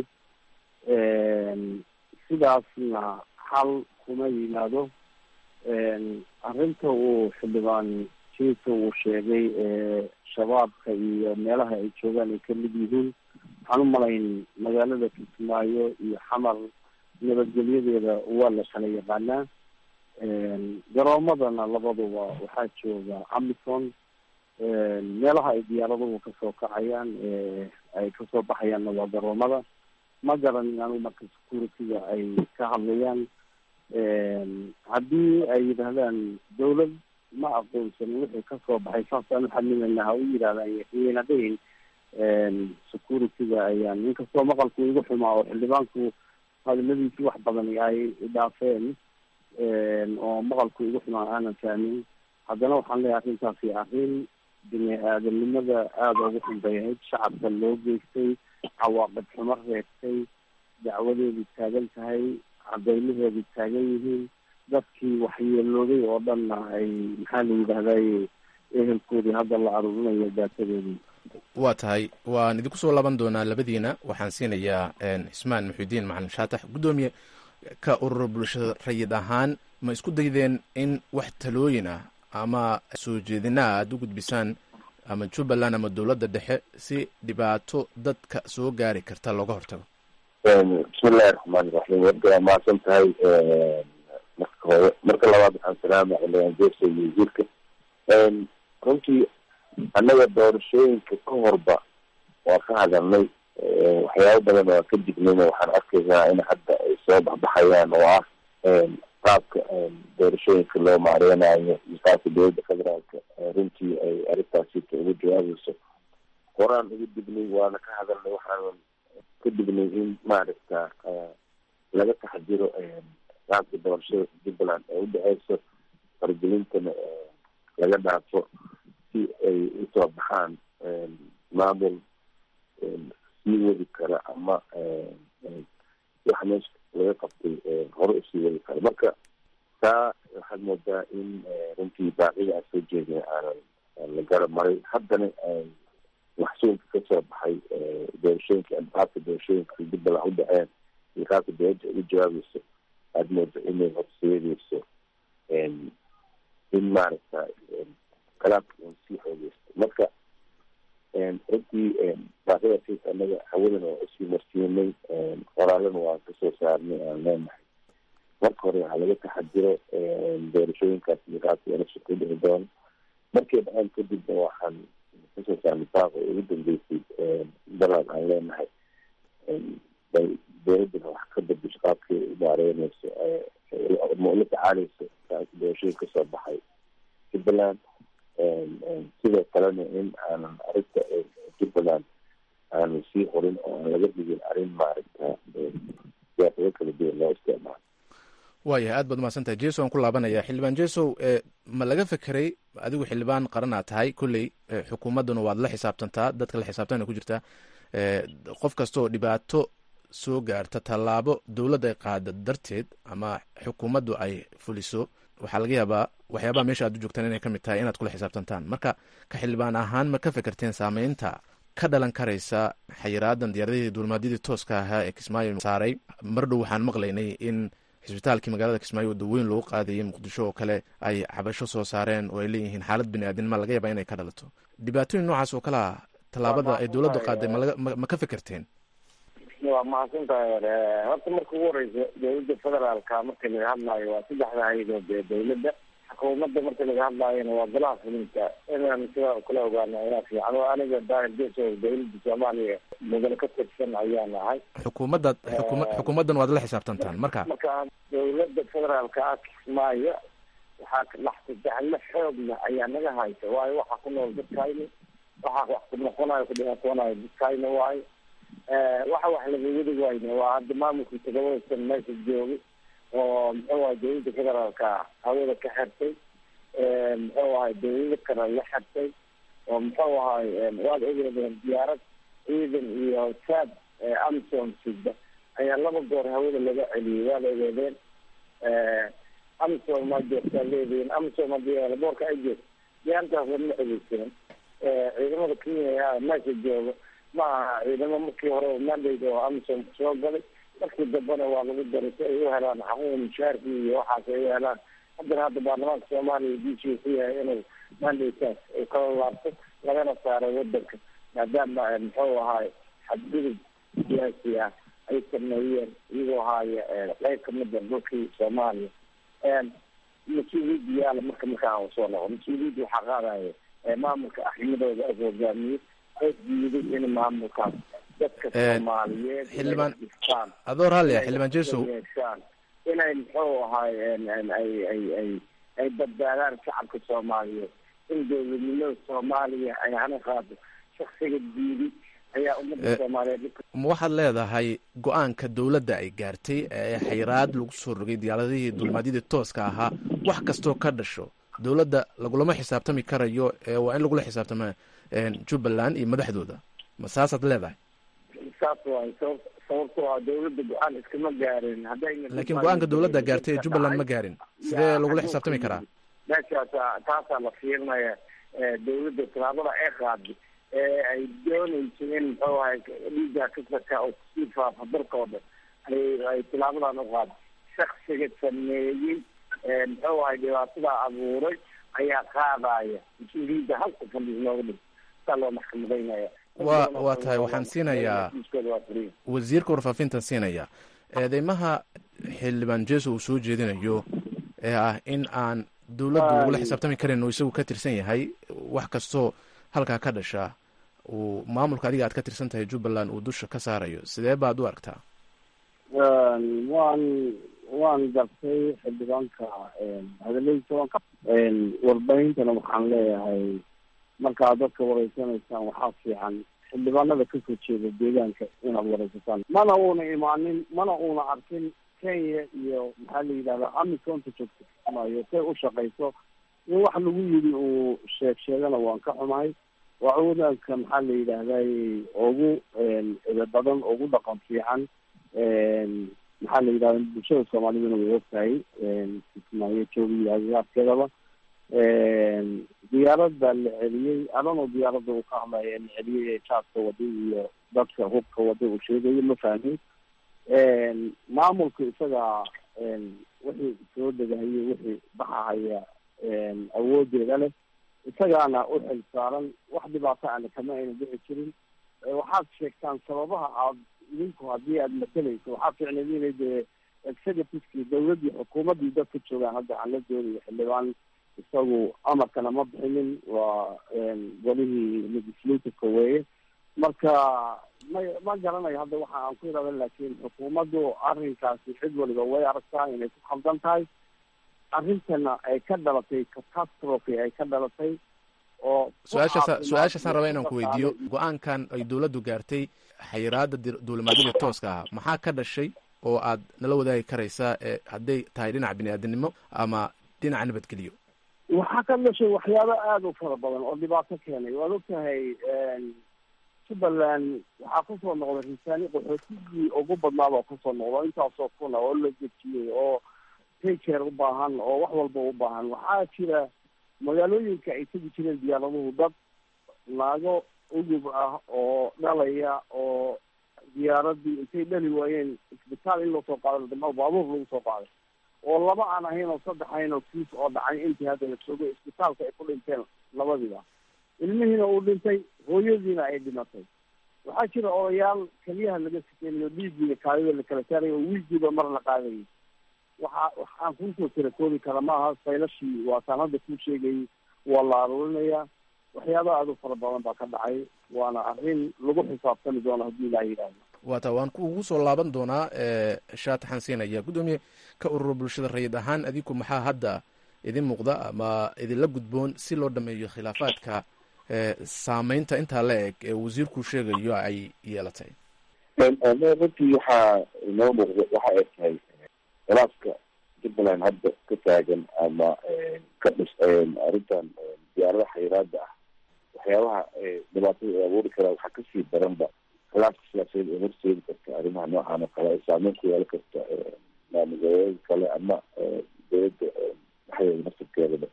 sidaasna xal kuma yimaado arrinta uu xildhibaan jiinka uu sheegay shabaabka iyo meelaha ay joogaan ay kamid yihiin waxaan u malayn magaalada kismaayo iyo xamar nabadgelyadeeda waa la kala yaqaanaa garoomadana labaduba waxaa jooga amison meelaha ay diyaaraduhu kasoo kacayaan ay kasoo baxayaanna waa garoomada ma garanin anigu marka security-ga ay ka hadlayaan haddii ay yidhaahdaan dawlad ma aqoonsanin wixii kasoo baxay saasaan uxamilayna ha u yidhahdaan yayna dhihin security-ga ayaan inkastoo maqalku igu xumaa oo xildhibaanku hadaladiisi wax badan ay dhaafeen oo maqalku igu xumaa aanan fahmin haddana waxaan leeyahay arrintaasi arrin bini aadamnimada aada ugu xun bay ahayd shacabka loo geystay cawaaqib xumo reebtay dacwadeedu taagan tahay cadeymaheedu taagan yihiin dadkii waxyeelooday oo dhanna ay maxaa la yidhahday ehelkoodii hadda la aruurinayo daatadoodii waa tahay waan idinku soo laaban doonaa labadiina waxaan siinayaa cismaan muxiudiin macalin shaatax guddoomiye ka urur bulshada rayid ahaan ma isku daydeen in wax talooyin ah ama soo jeedinaa aada u gudbisaan ama jubbaland ama dowladda dhexe si dhibaato dadka soo gaari karta looga hortago bismillahi raxmaani raxiim warka waa mahadsan tahay marka hore marka labaad waxaan salaama xildhibaan jeersa iyo wasiirka runtii annaga doorashooyinka ka horba waa ka hadalnay waxyaabo badan waa ka dignayna waxaan arkaynaa in hadda ay soo baxbaxayaan oo ah qaabka doorashooyinka loo maareynayo iyo qaabka dowladda federaalka runtii ay arrintaasita uga jawaabayso horaan uga dignay waana ka hadalnay waxaan ka dignay in maaragta laga taxadiro qaabka doorashada jubbaland ee udhexeyso fargelintana laga dhaafo si ay usoo baxaan maamul sii wadi kara ama waxa meesha laga qabtay hore usii wadi kara marka taa waxaad moodaa in runtii baaqida aan soo jeedin aanan la garab maray haddana maxsuulka kasoo baxay doorashooyinka qaabka doorashooyinka jubbaland udhaceen iyo qaabka dowladda ugu jawaabayso aada mooda inay horseedeyso in maaragta kalaabka un sii xoogeysto marka runtii baaqidasiis anaga hawadana waa usii marsiinay qoraalana waan kasoo saarnay aan leenahay marka hore waxaa laga taxadiro doorashooyinkaas iyo qaabka electionka udhici doono markay dhaceen kadibna waxaan kasoo saarnay baaqa ugu dambeysay dalaad aan leenahay bay dowladdana wax ka bedesho qaabkii u maareyneyso ma ula tacaaleyso doorashooyin kasoo baxay jubbaland sidoo kalena in aanan arrinta jubbaland aanu sii horin oo aan laga dhigin arrin maaragta siyaasado kala duwan loo isticmaalo waayahay aad baad umahadsantahay jeso aan ku laabanaya xildhibaan jesow ma laga fekeray adigu xildhibaan qaran aad tahay kolley xukuumadduna waad la xisaabtantaa dadka la xisaabtana ku jirtaa qof kastaoo dhibaato soo gaarta tallaabo dowladda ay qaada darteed ama xukuumaddu ay fuliso waxaa laga yaabaa waxyaabaha meesha aad u joogtaan inay ka mid tahay inaad kula xisaabtantaan marka ka xildhibaan ahaan ma ka fekerteen saameynta ka dhalan karaysa xayiraadan diyaaradihii duulimaadyadii tooska ahaa ee kismaayo saaray mar dhow waxaan maqlaynay in xisbitaalkii magaalada kismaayo waddaweyn loogu qaadayay muqdisho oo kale ay cabasho soo saareen oo ay leeyihiin xaalad bini aadinima laga yaabaa inay ka dhalato dhibaatooyin noocaas oo kale ah tallaabada ay dowladdu qaaday ma ka fekerteen waa mahadsantahay horta marka ugu horeysa dowladda federaalka marka laga hadlaayo waa saddexda hay-adood ee dowladda xukuumadda marka laga hadlaayona waa golaha fulinta inaan sidaa kula ogaano ayaa fiican oo aniga daahir jeso dowladda soomaaliya mudane ka tirsan ayaan ahay xukuumadda xukuma xukuumaddan waad la xisaabtantaan marka marka dowladda federaalka ah kismaayo waxaa laxsajaxle xoogna ayaa naga haysa waayo waxaa ku nool dadkayni waxaa wax ku noqonayo ku dhibaatoonayo dadkayna waayo waxa wax laga wadi wayne waa hadda maamulkii todobada meesha joogay oo muxuu ahay dowladda federaalka hawada ka xirtay muxuu ahay dowlado kale la xirtay oo muxuu ahay waad ogeedeen diyaarad ciidan iyo saad amsom sida ayaa laba goor hawada laga celiyey waad ogeedeen amsom maa joogtaa leedihiin amsom hadii boorka ay joogto diyaaradaas lama xogeysanin ciidamada kenya meesha jooga ma aha ciidamo markii hore mandate oo amsom soo galay markii dambena waa lagu daray si ay u helaan xaquuq mushaarkii iyo waxaas ay u helaan haddana hadda baarlamaanka soomaaliya diishiu ku yahay inuu mandataas uu kala laabto lagana saaro wadanka maadaama muxuu ahaay xadgudub siyaasi ah ay sameeyeen iyagoo ahaaya qeyb kamida dhulkii soomaaliya mas-uuliyadda yaala marka markaa soo noqo mas-uuliyadda waxaa qaadaya maamulka axmadooda as hogaamiyey oo diiday in maamulkaas dadka soomaaliyeed xildhibaan adoo raalli ah xildhibaan jesow yeeshaan inay muxuu ahaay ay ay ay ay badbaadaan shacabka soomaaliyeed in dowladnimada soomaaliya ay hana qaado shaksiga diiday ayaa ummadda soomaaliyeed ma waxaad leedahay go-aanka dowladda ay gaartay ee xayiraad lagu soo rogay diyaaradihii dulmaadyadii tooska ahaa wax kastoo ka dhasho dowladda lagulama xisaabtami karayo ee waa in lagula xisaabtama jubbaland iyo madaxdooda ma saasaad leedahay saas waay saba sababtoo ah dowladda go-aan iskama gaarin haddayna laakiin go-aanka dowladda gaartay ee jubbaland ma gaarin sidee lagula xisaabtami karaa meeshaasa taasaa la fiirinaya dowladda tallaabada ay qaaday ee ay dooneyso in muxuu ahay dhiiga kasaka oo kusii faafa dalka oo dhan ay ay tillaabadan u qaaday shaksiga sameeyey muxuu ahay dhibaatada abuuray ayaa qaadaya mas-uuliyadda halka fadhiis looga dhig saa loo maxkamadeynaya wa waa tahay waxaan siinayaa wasiirka warfaafintan siinaya eedeymaha xildhibaan jeso uu soo jeedinayo ee ah in aan dowladdu lagula xisaabtami karin oo isagu ka tirsan yahay wax kastoo halkaa ka dhasha uu maamulka adiga aad ka tirsan tahay jubbaland uu dusha ka saarayo sidee baad u aragtaa waan waan gartay xildhibaanka hadaladiisa waan ka warbahintana waxaan leeyahay markaad dadka wareysanaysaan waxaa fiican xildhibaanada kasoo jeeda deegaanka inaad wareysataan mana uuna imaanin mana uuna arkin kenya iyo maxaa la yidhahdaa amisonta joogta maayo say u shaqayso in wax lagu yidhi uu sheeg sheegana waan ka xumahay waa wadaanka maxaa la yidhahday ugu ida badan ugu dhaqan fiican maxaa la yidhahda bulshada soomaaliduna way ogtahay kismaayo joogiyo agagaarkeedaba diyaaradda la celiyey adano diyaaradda uu ka hadlaya la celiyey ee jaaska waday iyo dadka hubka waday uu sheegayo ma fahmin maamulka isaga wixii soo degahaya wixii baxahaya awoodeeda leh isagaana u xil saaran wax dhibaato ana kama ayna dhici jirin waxaad sheegtaan sababaha aad idinku haddii aad matalayso waxaa ficneed inay dee executivekii dawladdii xukuumaddii dadka joogaan hadda aan la doonayo xildhibaan isagu amarkana ma bixinin waa golihii legislativeka weeye marka ma ma garanayo hadda waxa aan ku irada laakiin xukuumaddu arrinkaasi cid waliba way aragtaa inay ku khaldan tahay arrintana ay ka dhalatay catastrophe ay ka dhalatay oo su-aashaasa su-aashaasaan raba inaan ku weydiiyo go-aankan ay dowladdu gaartay xayiraada duulimaadyada tooska ah maxaa ka dhashay oo aad nala wadaagi karaysaa ee hadday tahay dhinaca bini-aadinimo ama dhinaca nabadgeliyo waxaa ka dhashay waxyaabo aada u fara badan oo dhibaato keenay waad ogtahay jubbaland waxaa kusoo noqday risaani qaxootigii ugu badnaaba kusoo noqdo intaasoo kuna oo la dejiyey oo taycare u baahan oo wax walba u baahan waxaa jira magaalooyinka ay tegi jireen diyaaraduhu dad naago ugub ah oo dhalaya oo diyaaradii intay dhali waayeen isbitaal in loo soo qaado dama baabuur lagu soo qaaday oo laba aan ahayn oo saddex ahayn oo kiis oo dhacay intii hadda la joogay isbitaalka ay ku dhinteen labadiiba ilmihiina uu dhintay hooyadiina ay dhimatay waxaa jira odayaal keliyaha laga sikeynayo dhiigiiyo kaadida la kala saarayo oo wiilkiiba mar la qaadayay waxa waxaan kuusoo tirakoobi kara maaha faylashii waataan hadda kuu sheegayay waa la aruurinayaa waxyaaba aada u fara badan baa ka dhacay waana arrin lagu xisaabtami doono haddii ilaa yidhaahdo waata waan kuugu soo laaban doonaa shaata xansiinaya guddoomiye ka ururo bulshada rayid ahaan adinku maxaa hadda idin muuqda ama idinla gudboon si loo dhameeyo khilaafaadka saameynta intaa la eg ee wasiirku sheegayo ay yeelatay runtii waxaa inoo muuqda waxa ay tahay khilaafka jubbaland hadda ka taagan ama ka dhis arrintan diyaaradaha xayiraada ah waxyaabaha dhibaatada ay abuuri karaa waxaa kasii daranba khilaafka siyaasadeed ee horseedi karta arrimaha noocan oo kale ay saameyn ku yeelan karta maamulgoboleeda kale ama dowladda dhexdeeda naftirkeedaba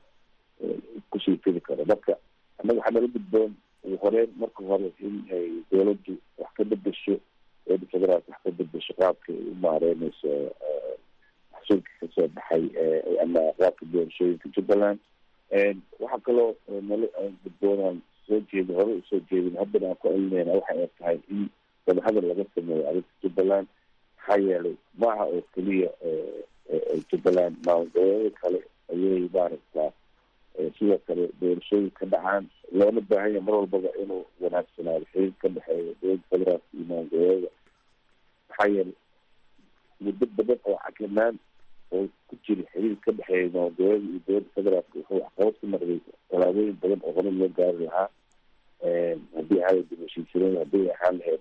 kusii fidi karo marka annaga waxaa nala gudboon ugu horeyn marka hore in ay dowladdu wax ka bedesho dowladda federaalka wax ka bedesho qaabka ay u maareyneyso maxsuulka kasoo baxay ama qaabka doorashooyinka jubbaland waxaa kaloo nala gudboonaan soo jeedi hore usoo jeedin haddana aan ku celinayna waxa ay tahay in wadahadal laga sameeyo arrinta jubbaland maxaa yeelay maaha oo keliya jubbaland maamulgoboleeda kale ayay maaragtaa sidoo kale doorashooyin ka dhacaan loona baahanya mar walbaba inuu wanaagsanaado xiriir ka dhexeeya dowladda federaalka iyo maamulgoboleeda maxaa yeelay muddo badan oo cakinaan oo ku jira xiriir ka dhexeeya maamulgoboleeda iyo dowladda federaalka wuxuu waxqabad ku noqday tallaabooyin badan oo hore loo gaari lahaa haddii ahayd heshiisyadeed haddii ahaan lahayd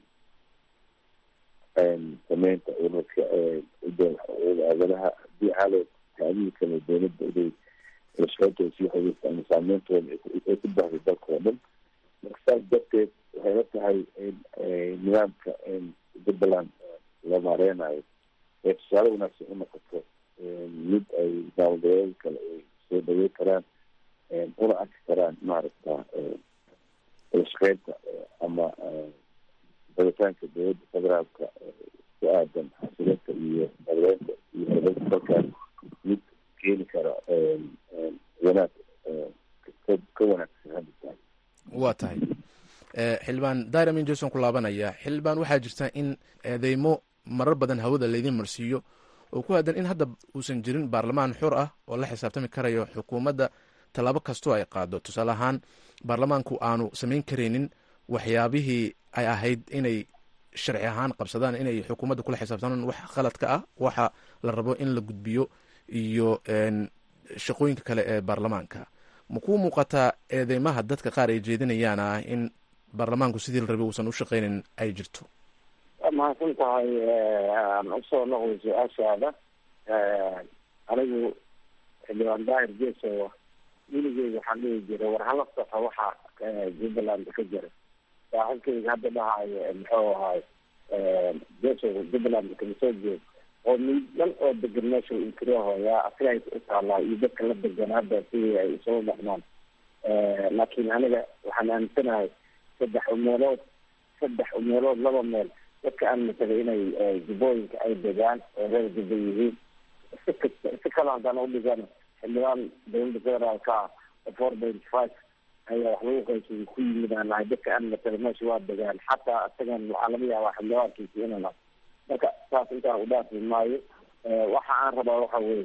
sameynta ururka aadanaha haddii ahaan lahayd taadihii kale dowladda inay lascootooda sii xogeysta ama saameyntooda ay ku bahday dalka oo dhan marka saas darteed waxay la tahay in nidaamka jubbaland la maareynayo ee tusaale wanaagsan u noqoto mid ay maamulgoboleeda kale ay soo dhaweyn karaan una arki karaan maaragta lashaqeynta ama baditaanka dowladda federaalka ku aadan xasilinta iyo nabaleynta iyo horumarinta dalkan mid keeni kara wanaag ka wanaagsan hadda tahay waa tahay xildhibaan diramin jason ku laabanaya xildhibaan waxaa jirta in eedeymo marar badan hawada laydin marsiiyo oo ku aadan in hadda uusan jirin baarlamaan xur ah oo la xisaabtami karayo xukuumadda tallaabo kastoo ay qaado tusaale ahaan baarlamaanku aanu samayn karaynin waxyaabihii ay ahayd inay sharci ahaan qabsadaan inay xukuumadda kula xisaabtamaan wax khaladka ah waxa la rabo in la gudbiyo iyo shaqooyinka kale ee baarlamaanka ma kuu muuqataa eedeymaha dadka qaar ay jeedinayaan ah in baarlamaanku sidii la rabay uusan u shaqeynin ay jirto waa mahadsan tahay aan usoo noqday su-aashaada anigu xildhibaan daahir jeesow weligeyga waxaan dhihi jiray war hala soco waxa jubbaland ka jira saaxiibkeyga hadda dhahayo muxuu ahaay jeesow jubbaland kama soo jeed oo miidhan oo degan meesha inkirahooyaa asiga ay u taalaa iyo dadka la degan hadda sidii ay isugu dhaqmaan laakiin aniga waxaan aaminsanahay saddex umeelood saddex umeelood laba meel dadka aan matalay inay jubbooyinka ay degaan oo reer jubba yihiin si kasta si kale haddaan udhigan xildhibaan dowladda federaalka ah four point five ayaa wax lagu qaybsay ku yimid aan nahay dadka aan matalay meesha waa degaan xataa isagan waxaa laga yaabaa xildhibaankiisi inaan marka saas intaan udhaafi maayo waxa aan rabaa waxa weye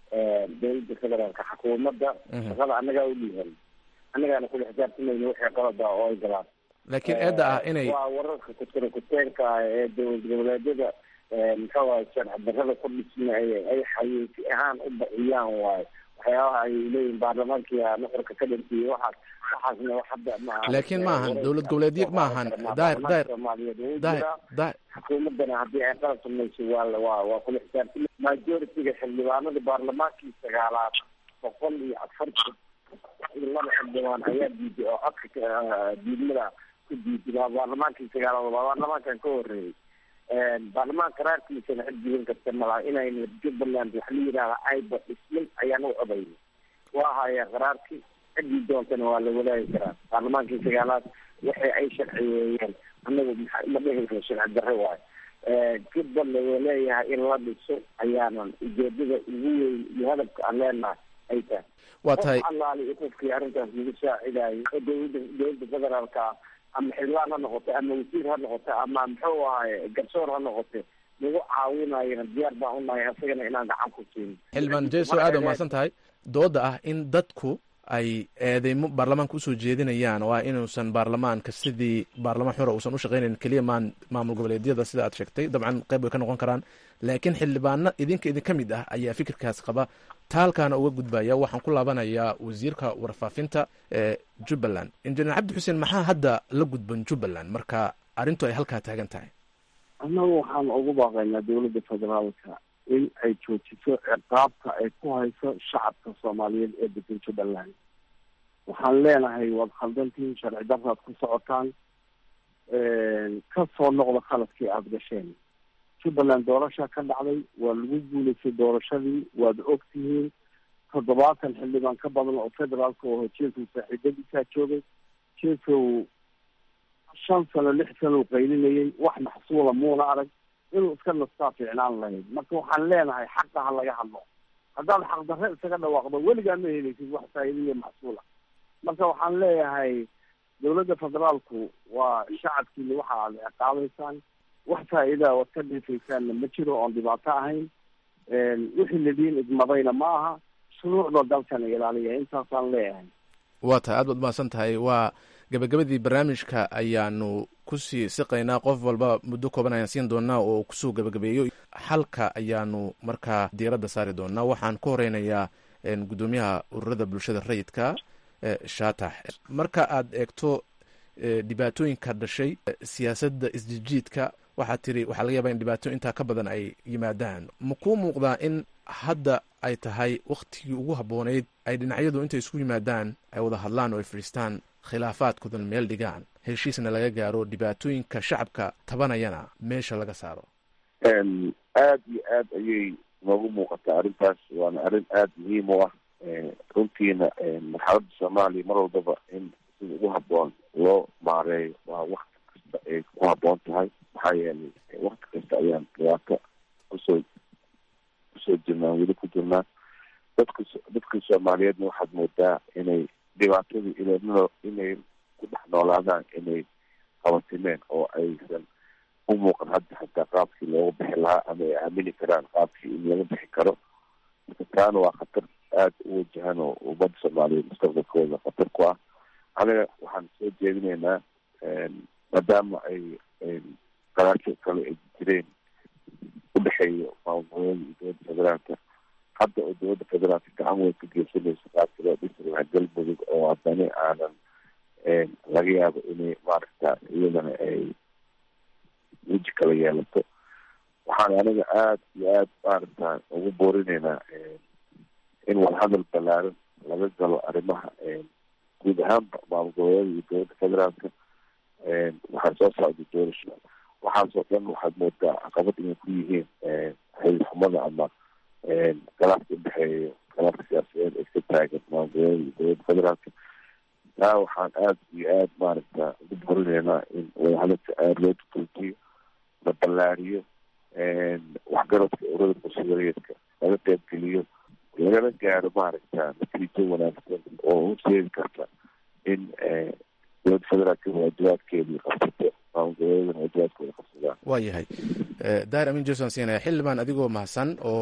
dowladda federaalka xukuumadda shaqada annagaa u dhiihan annagaana kula xisaabtamayna wixii qalada oo ay galaan laakiin eedda ah inay waa wararka kutira kuteenka ah ee dowlad goboleedyada muxuu ahay sharci darrada ku dhisma ay ay xayeysi ahaan u bixiyaan waayo waxyaabaha ay leeyihin baarlamaankii nuxurka ka dhintiyey waxaas waxaasna wax hadda maaha laakiin ma ahan dowlad goboleedyo ma ahan daahir daahir soomaaliyeed wuu daahir jiraa daahir xukuumaddana haddii ay qalab samayso waa la- waa waa kula xisaabtama majority-ga xildhibaanada baarlamaankii sagaalaad boqol iyo afartan iyo laba xildhibaan ayaa diiday oo codka ka- diidmada ku diiday waa baarlamaankii sagaalaad waa baarlamaankan ka horeeyey baarlamaanka raarkiisana cid diidan karta malaha inayna jubbaland waxa la yidhahda ayba dhismin ayaan u codaynay waa haya qaraarkii ciddii doontana waa la walaagi karaa baarlamaankii sagaalaad waxay ay sharciyeeyeen anagu maxa- ma dhihi karo sharci darre waayo jubbaland waa leeyahay in la dhiso ayaanan ujeedada ugu weyn iyo hadafka aan leenahay ay tahay waa tahay qof allaali iyo qofkii arrintaas lagu saacidayo oo dowladda dowladda federaalka ah ama xildhibaan ha noqote ama wasiir ha noqote ama muxuu ahaye garsoor ha noqote nagu caawinayana diyaar baan unahay asagana inaan gacan ku siino xildhibaan jeso aad u mahadsan tahay dooda ah in dadku ay eedeymo baarlamaanka usoo jeedinayaan oo ah inuusan baarlamaanka sidii baarlamaan xura uusan u shaqaynayn keliya maan maamul goboleedyada sida aad sheegtay dabcan qayb way ka noqon karaan laakiin xildhibaano idinka idinka mid ah ayaa fikirkaas qaba taalkaana uga gudbaya waxaan ku laabanayaa wasiirka warfaafinta ee jubbaland injineer cabdi xuseen maxaa hadda la gudban jubbaland marka arrintu ay halkaa taagan tahay annagu waxaan ugu baaqaynaa dowladda federaalka in ay joojiso ciqaabta ay ku hayso shacabka soomaaliyeed ee degan jubbaland waxaan leenahay waad khaldantiin sharci darraad ku socotaan ka soo noqda khaladkii aada gasheen jubbaland doorasha ka dhacday waa lagu guulaystay doorashadii waad og tihiin toddobaatan xildhibaan ka badan oo federaalka oo jeesow saaxiibadiisaa joogay jeesow shan sano lix sano qaylinayay wax maxsuula muuna arag inuu iska nastaa fiicnaan lahayd marka waxaan leenahay xaqa ha laga hadlo haddaad xaqdarre isaga dhawaaqdo weligaa ma helaysid wax faa'iida iyo maxsuula marka waxaan leeyahay dowladda federaalku waa shacabkiina waxa aad ciqaabaysaan wax faa'iidaa waad ka dhifaysaanna ma jiro oon dhibaato ahayn wixii ladiin idmadayna ma aha shuruucda dalkana ilaaliya intaasaan leeyahay waa tahay aad baad mahadsan tahay waa gabagabadii barnaamijka ayaanu kusii siqaynaa qof walba muddo kooban ayaan siin doonaa oo kusoo gabagabeeyo xalka ayaanu markaa diiradda saari doonaa waxaan ku horeynayaa guddoomiyaha ururada bulshada rayidka shaatax marka aad eegto dhibaatooyinka dhashay siyaasadda isjijiidka waxaad tiri waxaa laga yaabaa in dhibaato intaa ka badan ay yimaadaan ma kuu muuqdaa in hadda ay tahay waktigii ugu habbooneyd ay dhinacyadu intay isku yimaadaan ay wada hadlaan oo ay fadhiistaan khilaafaadkoodan meel dhigaan heshiisna laga gaaro dhibaatooyinka shacabka tabanayana meesha laga saaro aada iyo aad ayay noogu muuqataa arrintaas waana arrin aada muhiim u ah runtiina marxaladda soomaaliya mar walbaba in sida ugu habboon loo maareeyo waa wakti kasta ay ku habboon tahay maxaa yeelay wakti kasta ayaan dhibaato kusoo kusoo jirnaan weli ku jirnaan dadka dadka soomaaliyeedna waxaad moodaa inay dhibaatadii ilaa inay ku dhex noolaadaan inay qabatimeen oo aysan u muuqan hadda xataa qaabkii looga bixi lahaa ama ay aamini karaan qaabkii in laga bixi karo marka taana waa khatar aada u wajahan oo ummadda soomaaliyeed mustaqbalkooda khatar ku ah aniga waxaan soo jeedinaynaa maadaama ay qaraasho kale ay jireen udhexeeya maamulgoboleeda iyo dowladda federaalka hadda oo dowladda federaalka gacan weyn ka geysanayso qaabka loo dhisi lahaa galmudug oo haddana aanan laga yaabo inay maaragta iyadana ay weji kala yeelato waxaan aniga aada iyo aada maaragta ugu boorinaynaa in wadahadal ballaaran laga galo arrimaha guud ahaanba maamul goboleeda iyo dowladda federaalka waxaa soo socda doorasho waxaasoo dhan waxaad moodaa caqabad inay ku yihiin xilil xumada ama galaafka udhexeeya galaafka siyaasadeed ee ka taagan maamul goboleeda iyo dowladda federaalka taa waxaan aada iyo aada maaragta ugu borinaynaa in wadahadalka aada loo tutuljiyo la ballaariyo waxgaradka urada bulshadareedka laga qaybgeliyo lagana gaaro maaragta natiijo wanaagsan oo horseedi karta in dowladda federaalka waajibaadkeedii qabsato maamul goboleedana waajibaadkooda qabsadaan waa yahay daahir amin jason siinaya xildhibaan adigoo mahadsan oo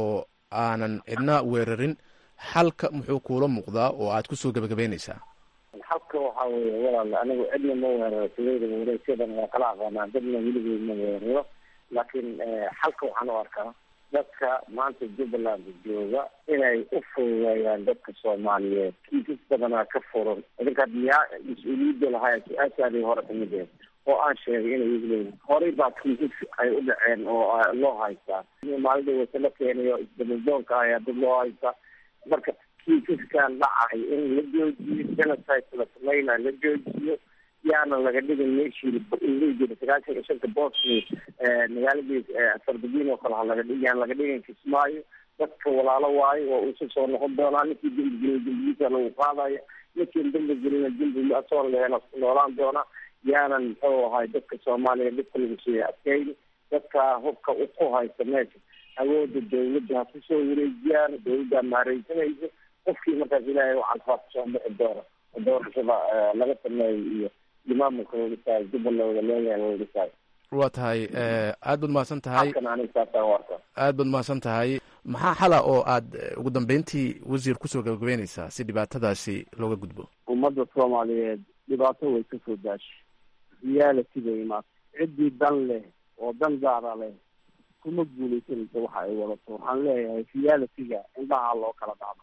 aanan cidna weerarin xalka muxuu kuula muuqdaa oo aad kusoo gebagabeynaysaa xalka waxaa weeye walaal anigu cidna ma weeraro sidayda wareegsadan waa kala aqoonaa dadna weligeed ma weeraro laakiin xalka waxaan u arkaa dadka maanta jubbaland jooga inay u fududeeyaan dadka soomaaliyeed kiisas badanaa ka furan idinka miyaa mas-uuliyadda lahaa su-aashaadii hore kamid eed oo aan sheegay inay igleeyihin horey baa kiisas ay u dhaceen oo loo haystaa maalida wasalo keenayo isdamadoonka ayaa dad loo haystaa marka kiisaskan dhacay in la joojiyo genocide la sameynaa la joojiyo yaana laga dhigin meeshii lii jira sagaashan iyo shanta bosni magaaladii sarbadiin oo kale ha laga dhig yaan laga dhigin kismaayo dadka walaalo waayo waa uusa soo noqon doonaa ninkii dembi gelin dembigiisa lagu qaadaya ninkiin dembi gelina dembi asoo leena noolaan doonaa yaanan muxuu ahay dadka soomaaliya dhibka lagu siiya adkeyni dadka hubka ku haysta meesha awooda dawladda ha kusoo wareejiyaan dawladdaa maareysanaysa qofkii markaas ilaahay u calfaa kusoo bixi doona oo doorashada laga sameeyo iyo imaamulka wadisaay jubbaland wada leeyahay wadisaay waa tahay aad baad mahadsan tahay halkan aniga saasaan u arkaa aad baad mahadsan tahay maxaa xala oo aad ugu dambeyntii wasiir kusoo gabagabeynaysaa si dhibaatadaasi looga gudbo ummadda soomaaliyeed dhibaato way kasoo daashay reality bay imaatay ciddii dan leh oo dan gaara leh kuma guuleysanaysa waxa ay wadato waxaan leeyahay reality-ga indhaha loo kala dhacdo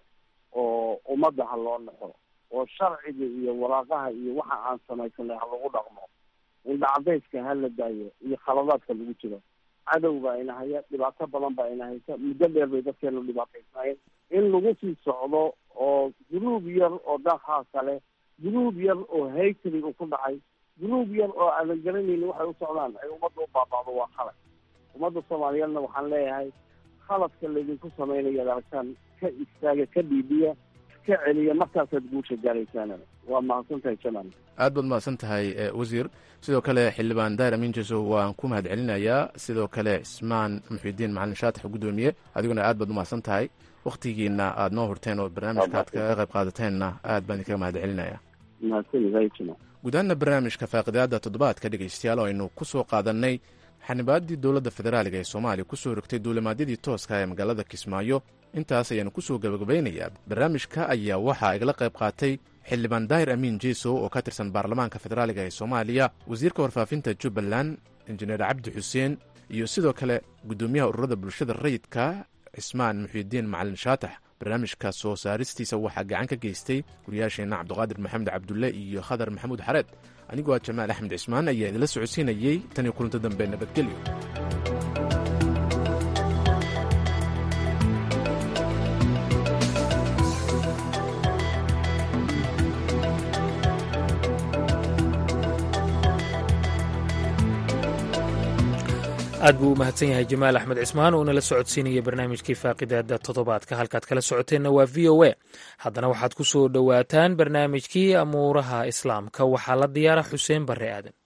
oo ummadda ha loo naxo oo sharciga iyo waraaqaha iyo waxa aan samaysanay ha lagu dhaqmo indhacadayska ha la daayo iyo khaladaadka lagu jiro cadow baa ina haya dhibaato badan baa ina haysa muddo dheer bay dadkeenu dhibaataysnaayeen in lagu sii socdo oo guruub yar oo dhaqaasa leh guruub yar oo haytri u ku dhacay guruub yar oo aadan garanaynin waxay u socdaan ay ummadda u baaba'do waa khalad ummadda soomaaliyeedna waxaan leeyahay khaladka laydinku samaynayo ad aragtaan ka istaaga ka dhiibiya ka celiya markaasaad guusha gaaraysaan waa mahadsantahay jamal aad baad mahadsan tahay wasiir sidoo kale xildhibaan dair amin jeso waan ku mahad celinayaa sidoo kale cismaan muxidiin macalin shaatax guddoomiye adiguna aad baad umahadsan tahay wakhtigiina aad noo hurteen oo barnaamijka aad kaga qayb qaadateenna aad baan idinkaga mahad celinaya gudahaana barnaamijka faaqidaada toddobaadka dhegeystayaal oo aynu ku soo qaadanay xanibaadii dowladda federaaliga ee soomaaliya kusoo rogtay duulimaadyadii tooska ee magaalada kismaayo intaas ayaanu kusoo gabagabaynayaa barnaamijka ayaa waxaa igala qayb qaatay xildhibaan daahir amiin jesow oo ka tirsan baarlamaanka federaaliga ee soomaaliya wasiirka warfaafinta jubbaland injineer cabdi xuseen iyo sidoo kale guddoomiyaha ururada bulshada rayidka cismaan muxiidiin macalin shaatax barnaamijka soo saaristiisa waxaa gacan ka geystay wariyaasheenna cabdiqaadir maxamed cabdulle iyo khadar maxamuud xareed anigoo ah jamaal axmed cismaan ayaa idinla socodsiinayey tan iyo kulanto dambe nabadgelyo aad buu u mahadsan yahay jamaal axmed cismaan oo nala socodsiinaya barnaamijkii faaqidaada toddobaadka halkaad kala socoteenna waa v o a haddana waxaad ku soo dhowaataan barnaamijkii amuuraha islaamka waxaa la diyaara xuseen barre aadan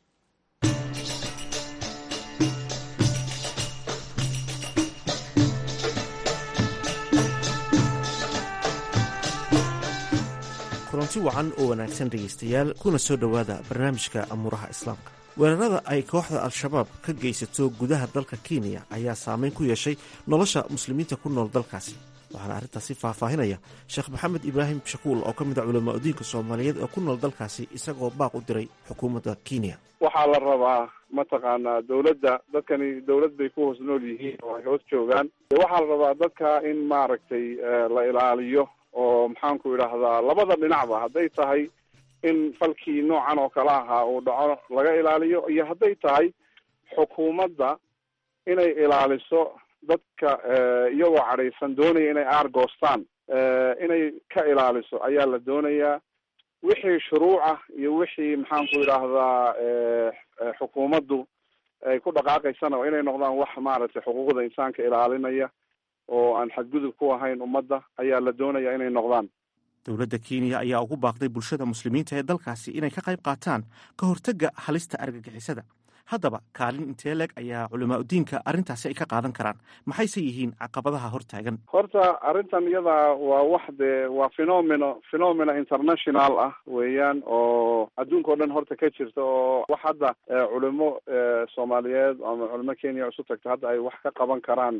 kulanti wacan oo wanaagsan dhegaystayaal kuna soo dhowaada barnaamijka amuuraha islaamka weerarada ay kooxda al-shabaab ka geysato gudaha dalka kenya ayaa saameyn ku yeeshay nolosha muslimiinta ku nool dalkaasi waxaana arrintaasi faahfaahinaya sheekh maxamed ibraahim shakuul oo ka mid a culamaa udiinka soomaaliyeed oo ku nool dalkaasi isagoo baaq u diray xukuumadda kenya waxaa la rabaa mataqaanaa dawladda dadkani dawlad bay ku hoos nool yihiin oo ay hoos joogaan waxaa la rabaa dadka in maaragtay la ilaaliyo oo maxaanku idhaahdaa labada dhinacba hadday tahay in falkii noocan oo kale ahaa uu dhaco laga ilaaliyo iyo hadday tahay xukuumadda inay ilaaliso dadka iyagoo cadhaysan doonaya inay aargoostaan inay ka ilaaliso ayaa la doonayaa wixii shuruucah iyo wixii maxaanku idhaahdaa xukuumaddu ay ku dhaqaaqaysana inay noqdaan wax maaragtay xuquuqda insaanka ilaalinaya oo aan xadgudub ku ahayn ummadda ayaa la doonaya inay noqdaan dowladda kenya ayaa ugu baaqday bulshada muslimiinta ee dalkaasi inay ka qayb qaataan ka hortagga halista argagixisada haddaba kaalin intee leeg ayaa culamaa udiinka arrintaasi ay ka qaadan karaan maxayse yihiin caqabadaha hortaagan horta arrintan iyada waa wax dee waa phenomeno phenomena international ah weeyaan oo adduunka o dhan horta ka jirta oo wax hadda culimo soomaaliyeed ama culimo kenya isu tagta hadda ay wax ka qaban karaan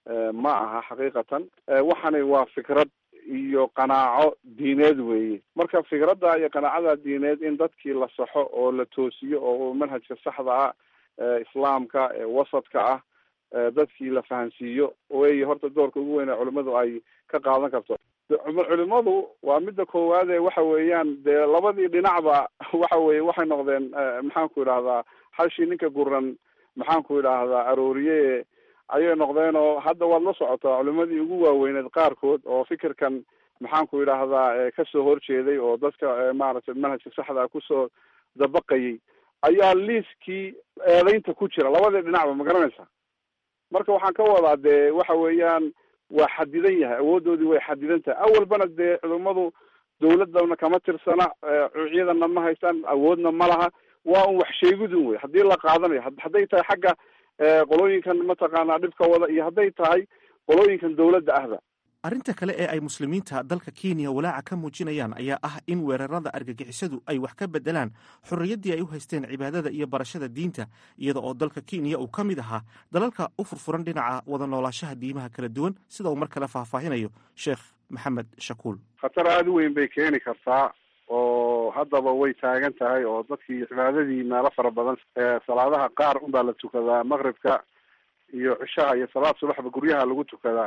ma aha xaqiiqatan waxani waa fikrad iyo qanaaco diineed weeye marka fikradda iyo qanaacada diineed in dadkii la saxo oo la toosiyo oo manhajka saxda ah islaamka wasadka ah dadkii la fahansiiyo wey horta doorka ugu weyn ee culimadu ay ka qaadan karto culimadu waa midda koowaade waxa weeyaan dee labadii dhinacba waxa weye waxay noqdeen maxaan ku idhahdaa hashii ninka guran maxaan ku idhaahdaa arooriye ayay noqdeen oo hadda waad la socotaa culimadii ugu waaweyneed qaarkood oo fikirkan maxaan ku idhaahdaa kasoo horjeeday oo dadka maaragtay manhajka saxda kusoo dabaqayay ayaa liiskii eedeynta ku jira labadii dhinacba ma garanaysa marka waxaan ka wadaa dee waxa weeyaan waa xadidan yahay awoodoodii way xadidan tahay awalbana dee culimadu dawladana kama tirsana ciidana ma haystaan awoodna ma laha waa un wax sheegidun wey haddii la qaadanayo hadday tahay xagga qolooyinkan mataqaanaa dhibka wada iyo hadday tahay qolooyinkan dawladda ahba arrinta kale ee ay muslimiinta dalka kenya walaaca ka muujinayaan ayaa ah in weerarada argagixisadu ay wax ka bedelaan xorriyaddii ay u haysteen cibaadada iyo barashada diinta iyada oo dalka kenya uu ka mid ahaa dalalka u furfuran dhinaca wada noolaashaha diimaha kala duwan sida uu mar kale faahfaahinayo sheekh maxamed shakuul khatar aada u weyn bay keeni kartaa oo haddaba way taagan tahay oo dadkii cibaadadii meelo fara badan salaadaha qaar unbaa la tukadaa maqribka iyo cishaha iyo salaad subaxba guryaha lagu tukadaa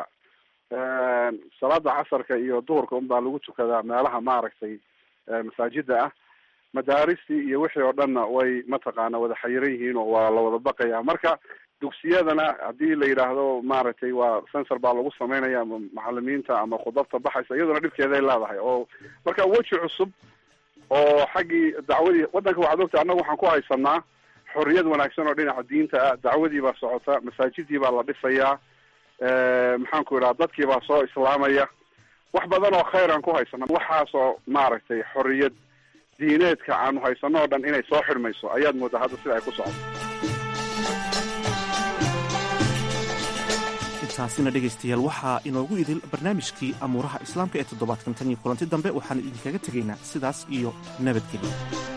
salaada casarka iyo duhurka unbaa lagu tukadaa meelaha maaragtay masaajida ah madaaristii iyo wixii oo dhanna way mataqaana wada xayiran yihiin oo waa la wada baqaya marka dugsiyadana haddii la yidhaahdo maaragtay waa sensor baa lagu sameynaya ama macalimiinta ama khudabta baxaysa iyaduna dhibkeeday leedahay oo marka weji cusub oo xaggii dacwadii waddanka waxaad ogta annaga waxaan ku haysanaa xorriyad wanaagsan oo dhinaca diinta ah dacwadii baa socota masaajidii baa la dhisayaa maxaan ku idhaha dadkii baa soo islaamaya wax badan oo khayr aan ku haysana waxaasoo maaragtay xorriyad diineedka aanu haysano o dhan inay soo xidhmayso ayaad moodaa hadda sida ay ku socoto intaasina dhegaystayaal waxaa inoogu idil barnaamijkii amuuraha islaamka ee toddobaadkan tan iyo kulanti dambe waxaan idinkaga tegaynaa sidaas iyo nabadgelyo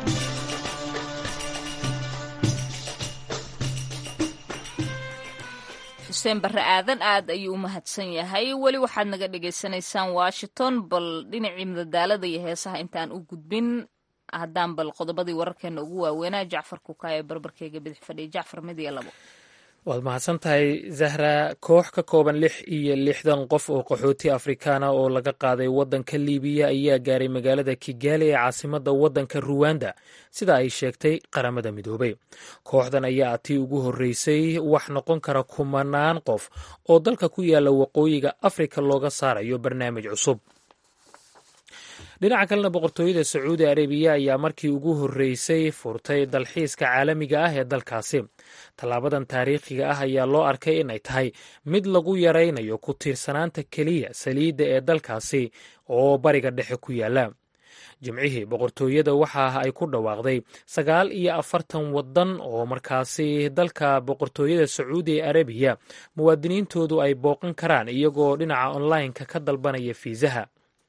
xuseen barre aadan aad ayuu u mahadsan yahay weli waxaad naga dhagaysanaysaan washington bal dhinacii madadaalada iyo heesaha intaan u gudbin haddaan bal qodobadii wararkeena ugu waaweynaa jacfar kukaa ee barbarkeyga bidix fadhiya jacfar mid iyo labo waad mahadsan tahay zahra koox ka kooban lix iyo lixdan qof oo qaxooti afrikaana oo laga qaaday waddanka liibiya ayaa gaaray magaalada kigaali ee caasimadda waddanka ruwanda sida ay sheegtay qaramada midoobay kooxdan ayaa tii ugu horreysay wax noqon kara kumanaan qof oo dalka ku yaala waqooyiga afrika looga saarayo barnaamij cusub dhinaca kalena boqortooyada sacuudi arabiya ayaa markii ugu horreysay furtay dalxiiska caalamiga ah ee dalkaasi tallaabadan taariikhiga ah ayaa loo arkay inay tahay mid lagu yaraynayo ku tiirsanaanta keliya saliidda ee dalkaasi oo bariga dhexe ku yaala jimcihii boqortooyada waxa ay ku dhawaaqday sagaal iyo afartan waddan oo markaasi dalka boqortooyada sacuudi arabiya muwaadiniintoodu ay booqan karaan iyagoo dhinaca onlineka ka dalbanaya fiisaha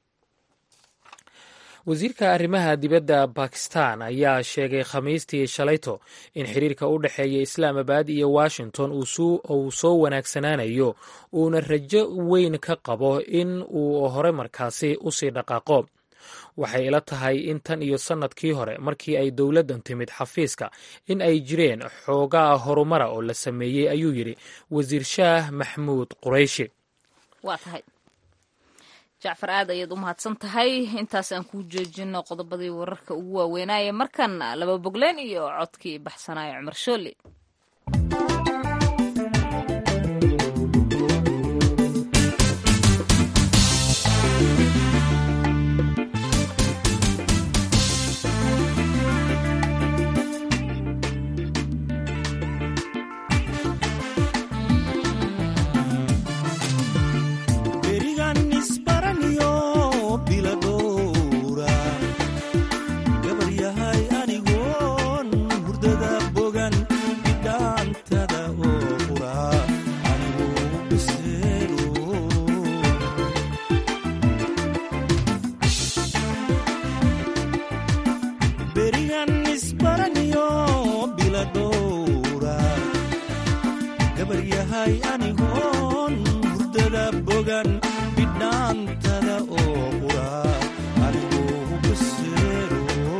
wasiirka arrimaha dibadda bakistan ayaa sheegay khamiistii shalayto in xiriirka u dhexeeya islaamabad iyo washington uu soo wanaagsanaanayo uuna rajo weyn ka qabo in uu hore markaasi usii dhaqaaqo waxay ila tahay in tan iyo sannadkii hore markii ay dowladdan timid xafiiska in ay jireen xoogaa horumara oo la sameeyey ayuu yidhi wasiir shaah maxmuud qurayshi jacfar aad ayaad u mahadsan tahay intaas aan kuu joojino qodobadii wararka ugu waaweynaaye markan laba bogleen iyo codkii baxsanaayo cumar shooli gabaryahay anigoon wada bogan bidhaantada oo qura adigoo baseero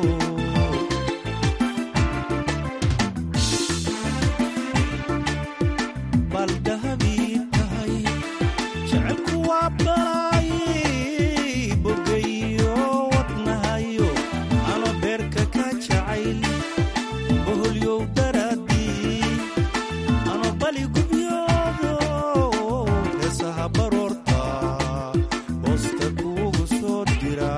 baldahabii tahay jecelku waa balay bogayo wadnahayo ano beerka ka jacayl boholyow daraadii ano bali gubyoodo heesaha baroorta hoosta kuugu soo dira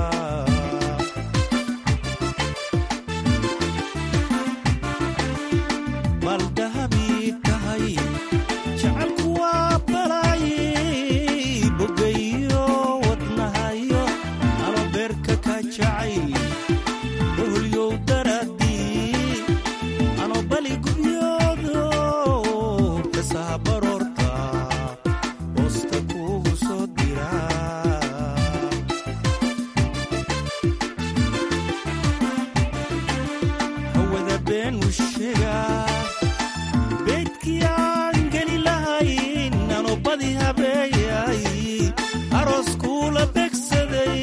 baldahabii tahay jecelku waa balay bogayo wadnahayo ano beerka ka jacayl boholyow daraadii ano bali gubyoodo heesaha baroorta hoosta kuugu soo dira hawada been u sheegaa beydkii aan geli lahayn ano badi habeeyay aroos kuula begsaday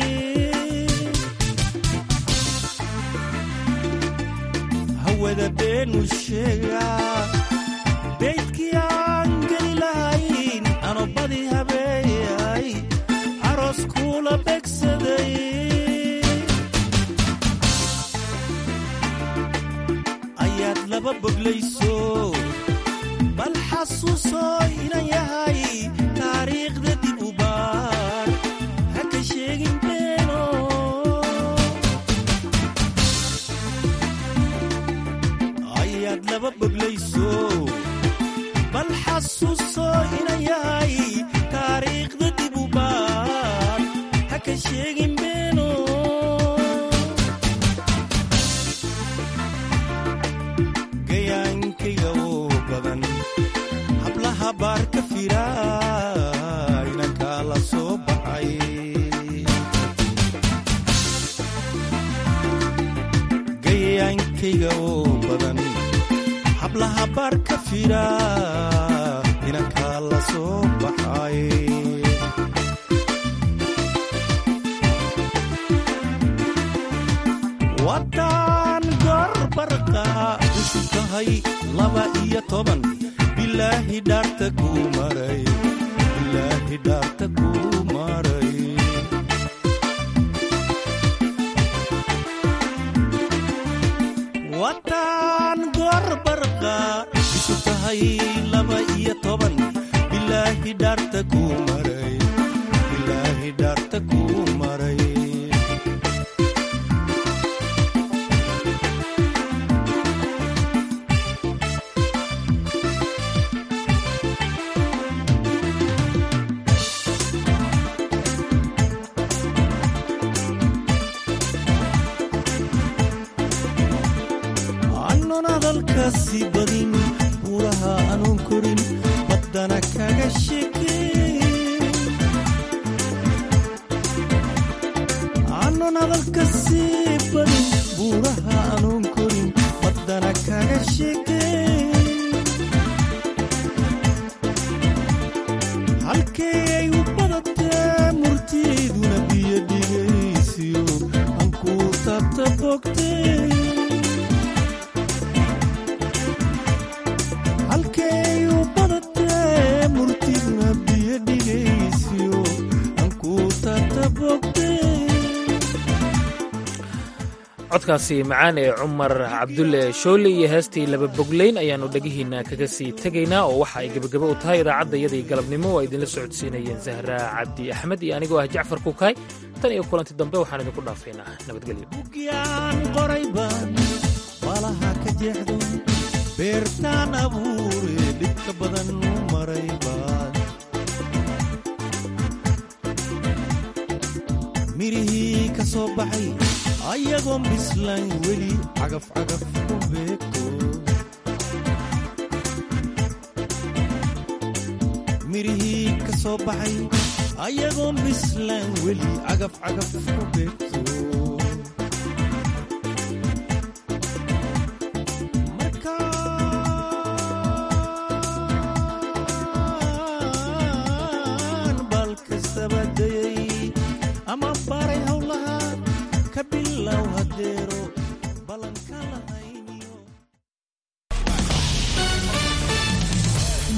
hawada been u sheegaa beydkii aan geli lahayn ano badi habeeyay aroos kuula begsaday ayaad laba boglayso bal xasuuso inan yahay taariikhda dib u baar ha ka sheegin beeno ayaad laba boglayso bal xasuuso inan yahay taariikhda dib u baar ha ka sheegin beeno gayaankayga oo badan hablaha baar ka fira inankaa la soo baxay gayaankayga oo badan hablaha baar ka fira inankaa la soo baxay waddaan gorbarqa cusub tahay laba iyo toban bilaahi dhaarta kuu maray bilaahi dhaarta kuu maray waddaan gorbarqa cusub tahay laba iyo toban bilaahi dhaarta kuu maray bilaahi dhaarta kuu maray aanun hadalkaasi badin buuraha anuun korin baddana kaga shekeyn aanun hadalkaasi badin buuraha anuun korin baddana kaga shekeyn halkee ay u badatee murtiiduna biyo dhigaysiyo ankuu taabta bogtee halkay u badatee murtiduna biyo dhigaysiyo ankuu taabta bogtee codkaasi macaan ee cumar cabdulle shoole iyo heestii laba boglayn ayaannu dhegihiinna kaga sii tegaynaa oo waxa ay gebagabo u tahay idaacadda iyadii galabnimo oo ay idinla socodsiinayeen zahra cabdi axmed iyo anigoo ah jacfar kukaay tan iyo kulanti dambe waxaan idinku dhaafaynaa nabadgelyo yaan qoray baan malaha ka jeexdo beertaan abuure dhibka badan u maray baan mirihii ka soo baxay ayagoon bislayn weli cagaf cagaf ku beegto mirihii ka soo baxay ayagoon bislayn weli cagaf cagaf ku beegto